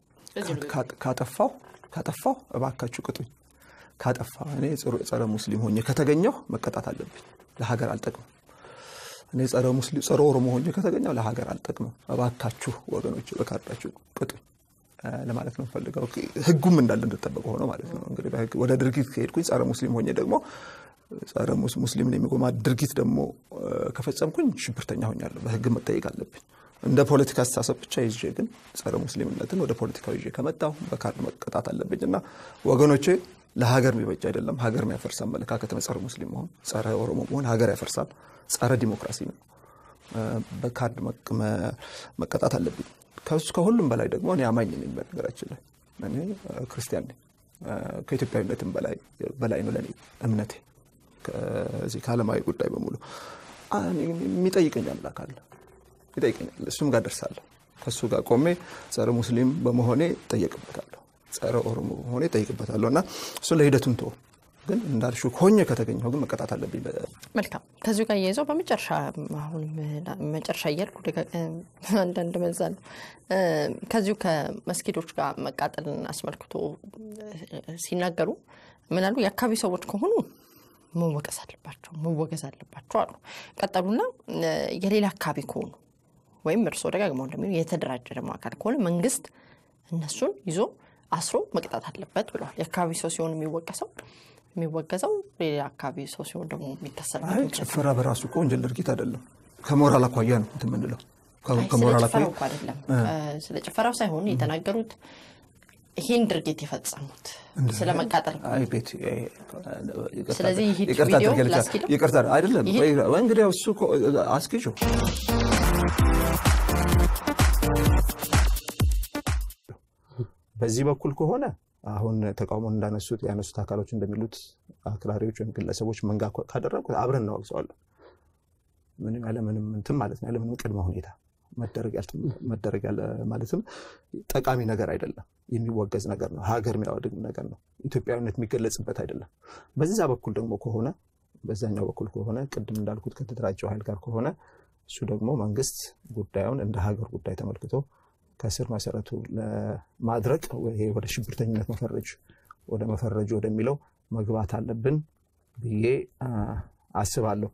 ካጠፋው ካጠፋው እባካችሁ ቅጡኝ። ካጠፋ እኔ ጸረ ሙስሊም ሆኜ ከተገኘሁ መቀጣት አለብኝ። ለሀገር አልጠቅምም። እኔ ጸረ ሙስሊም ጸረ ኦሮሞ ሆኜ ከተገኘው ለሀገር አልጠቅምም። እባካችሁ ወገኖች በካርዳችሁ ቅጡኝ ለማለት ነው ፈልገው። ህጉም እንዳለ እንደጠበቀ ሆኖ ማለት ነው። እንግዲህ ወደ ድርጊት ከሄድኩኝ ጸረ ሙስሊም ሆኜ ደግሞ ጸረ ሙስሊምን የሚጎማ ድርጊት ደግሞ ከፈጸምኩኝ ሽብርተኛ ሆኛለሁ። በህግ መጠየቅ አለብኝ። እንደ ፖለቲካ አስተሳሰብ ብቻ ይዤ ግን ጸረ ሙስሊምነትን ወደ ፖለቲካዊ ይዤ ከመጣሁ በካርድ መቀጣት አለብኝ እና ወገኖቼ ለሀገር የሚበጅ አይደለም። ሀገር የሚያፈርስ አመለካከት ነው። ጸረ ሙስሊም መሆን፣ ጸረ ኦሮሞ መሆን ሀገር ያፈርሳል። ጸረ ዲሞክራሲ ነው። በካርድ መቀጣት አለብኝ። ከሁሉም በላይ ደግሞ እኔ አማኝ ነኝ። በነገራችን ላይ እኔ ክርስቲያን ነኝ። ከኢትዮጵያዊነትም በላይ ነው ለእኔ እምነቴ። ከዚህ ከዓለማዊ ጉዳይ በሙሉ የሚጠይቀኝ አምላክ አለ፣ ይጠይቀኛል። እሱም ጋር ደርሳለሁ። ከእሱ ጋር ቆሜ ጸረ ሙስሊም በመሆኔ እጠየቅበታለሁ፣ ጸረ ኦሮሞ በመሆኔ እጠይቅበታለሁ እና እሱን ለሂደቱን ተወው ግን እንዳልሽው ሆኜ ከተገኘሁ ግን መቀጣት አለብኝ። መልካም። ከዚሁ ጋር እያይዘው በመጨረሻ አሁን መጨረሻ እያልኩ አንዳንድ መዛለሁ ከዚሁ ከመስጊዶች ጋር መቃጠልን አስመልክቶ ሲናገሩ ምናሉ የአካባቢ ሰዎች ከሆኑ መወቀስ አለባቸው መወገዝ አለባቸው አሉ። ቀጠሉና የሌላ አካባቢ ከሆኑ ወይም እርስዎ ደጋግመው እንደሚሉ የተደራጀ ደግሞ አካል ከሆነ መንግስት እነሱን ይዞ አስሮ መቅጣት አለበት ብለዋል። የአካባቢ ሰው ሲሆን የሚወቀሰው የሚወገዘው ሌላ አካባቢ ሰው ሲሆን ደግሞ የሚታሰብበት ጭፈራ በራሱ እኮ ወንጀል ድርጊት አይደለም። ከሞራል አኳያ ነው እንትን የምንለው። ከሞራል አኳያ እኮ አይደለም። ስለ ጭፈራው ሳይሆን የተናገሩት ይህን ድርጊት የፈጸሙት ስለ መቃጠል ቤት ስለዚህ ይህ ቪዲዮ ላስኪደው ይቅርታ አይደለም እንግዲህ እሱ አስኪጆ በዚህ በኩል ከሆነ አሁን ተቃውሞን እንዳነሱት ያነሱት አካሎች እንደሚሉት አክራሪዎች ወይም ግለሰቦች መንጋ ካደረጉት አብረን እናወግዘዋለን። ምንም ያለ ምንም እንትን ማለት ነው ያለ ምንም ቅድመ ሁኔታ መደረግ ያለ ማለትም ጠቃሚ ነገር አይደለም። የሚወገዝ ነገር ነው። ሀገር የሚያወድም ነገር ነው። ኢትዮጵያዊነት የሚገለጽበት አይደለም። በዛ በኩል ደግሞ ከሆነ በዛኛው በኩል ከሆነ ቅድም እንዳልኩት ከተደራጀው ኃይል ጋር ከሆነ እሱ ደግሞ መንግስት ጉዳዩን እንደ ሀገር ጉዳይ ተመልክቶ ከስር መሰረቱ ለማድረቅ ይሄ ወደ ሽብርተኝነት መፈረጅ ወደ መፈረጁ ወደሚለው መግባት አለብን ብዬ አስባለሁ።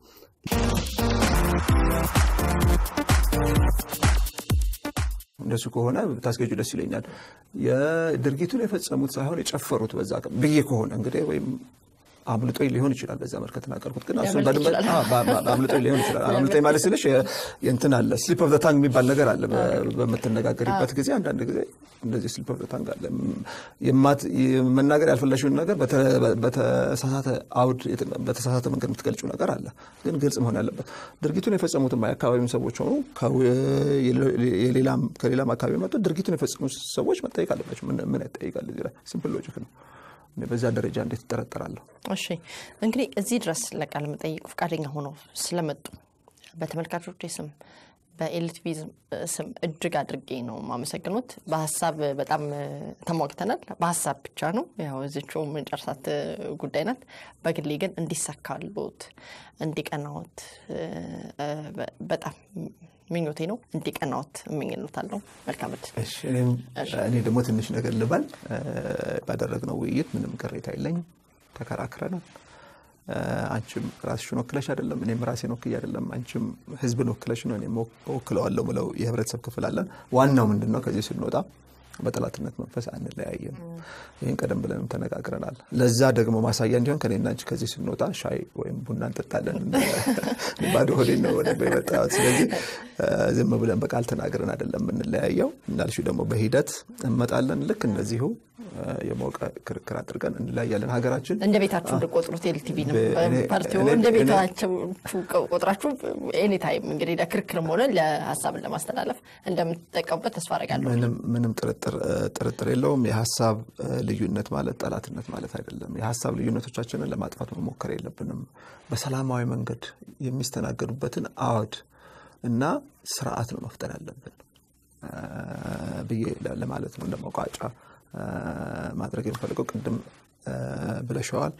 እንደሱ ከሆነ ታስገጁ ደስ ይለኛል። የድርጊቱን የፈጸሙት ሳይሆን የጨፈሩት በዛ ብዬ ከሆነ እንግዲህ ወይም አምልጦኝ ሊሆን ይችላል። በዛ መልክ ከተናገርኩት ግን አምልጦኝ ሊሆን ይችላል። አምልጦኝ ማለት ስልሽ የእንትን አለ ስሊፕ ኦፍ ዘ ታንግ የሚባል ነገር አለ። በምትነጋገሪበት ጊዜ አንዳንድ ጊዜ እንደዚህ ስሊፕ ኦፍ ዘ ታንግ አለ። መናገር ያልፈለሽውን ነገር በተሳሳተ አውድ በተሳሳተ መንገድ የምትገልጪው ነገር አለ። ግን ግልጽ መሆን ያለበት ድርጊቱን የፈጸሙትም የአካባቢውን ሰዎች ሆኑ ከሌላም አካባቢ መጡ ድርጊቱን የፈጸሙ ሰዎች መጠየቅ አለባቸው። ምን ያጠይቃል? እዚህ ላይ ሲምፕል ሎጂክ ነው። በዛ ደረጃ እንዴት ይጠረጠራለሁ? እሺ እንግዲህ እዚህ ድረስ ለቃለ መጠይቅ ፈቃደኛ ሆነው ስለመጡ በተመልካቾች ስም በኤልቲቪ ስም እጅግ አድርጌ ነው የማመሰግኑት። በሀሳብ በጣም ተሟግተናል። በሀሳብ ብቻ ነው ያው እዚችው መጨረሳት ጉዳይ ናት። በግሌ ግን እንዲሳካሉት እንዲቀናዎት በጣም ምኞቴ ነው። እንዲቀናዎት እመኝሎታለሁ። መልካም ዕድል። እኔ ደግሞ ትንሽ ነገር ልባል። ባደረግነው ውይይት ምንም ቅሬታ የለኝም። ተከራክረናል። አንቺም ራስሽን ወክለሽ አይደለም፣ እኔም ራሴን ወክዬ አይደለም። አንቺም ህዝብን ወክለሽ ነው፣ እኔም ወክለዋለሁ ብለው የህብረተሰብ ክፍል አለን። ዋናው ምንድን ነው? ከዚህ ስንወጣ በጠላትነት መንፈስ አንለያየም። ይህን ቀደም ብለንም ተነጋግረናል። ለዛ ደግሞ ማሳያ እንዲሆን ከኔና አንቺ ከዚህ ስንወጣ ሻይ ወይም ቡና እንጠጣለን። ባዶ ሆዴን ነው ወደ የመጣሁት። ስለዚህ ዝም ብለን በቃል ተናግረን አይደለም የምንለያየው። እንዳልሽው ደግሞ በሂደት እንመጣለን። ልክ እንደዚሁ የሞቀ ክርክር አድርገን እንለያያለን። ሀገራችን እንደ ቤታችሁ እንደቆጥሩት ኤልቲቪ ነው ፓርቲው እንደ ቤታችሁ ቆጥራችሁ ኤኒታይም እንግዲህ ለክርክርም ሆነ ለሀሳብን ለማስተላለፍ እንደምትጠቀሙበት ተስፋ አደርጋለሁ። ምንም ጥርጥር የለውም። የሀሳብ ልዩነት ማለት ጠላትነት ማለት አይደለም። የሀሳብ ልዩነቶቻችንን ለማጥፋት መሞከር የለብንም። በሰላማዊ መንገድ የሚስተናገዱበትን አዋድ እና ስርዓት ነው መፍጠር ያለብን ብዬ ለማለት ነው እንደ መቋጫ ማድረግ የሚፈልገው ቅድም ብለሸዋል።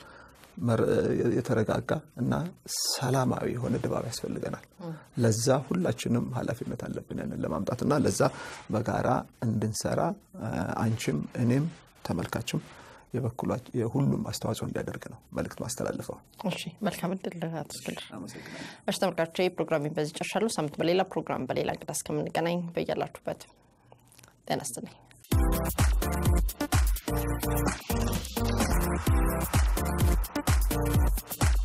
የተረጋጋ እና ሰላማዊ የሆነ ድባብ ያስፈልገናል። ለዛ ሁላችንም ኃላፊነት አለብን ያንን ለማምጣት እና ለዛ በጋራ እንድንሰራ አንቺም እኔም ተመልካችም የሁሉም አስተዋጽኦ እንዲያደርግ ነው መልእክት ማስተላልፈው። እሺ፣ መልካም እድል አቶ እስክንድር። እሺ ተመልካቾች፣ ፕሮግራሚን በዚህ ጨርሻለሁ። ሳምንት በሌላ ፕሮግራም በሌላ እንግዳ እስከምንገናኝ በያላችሁበት ጤና ይስጥልኝ። Thank you.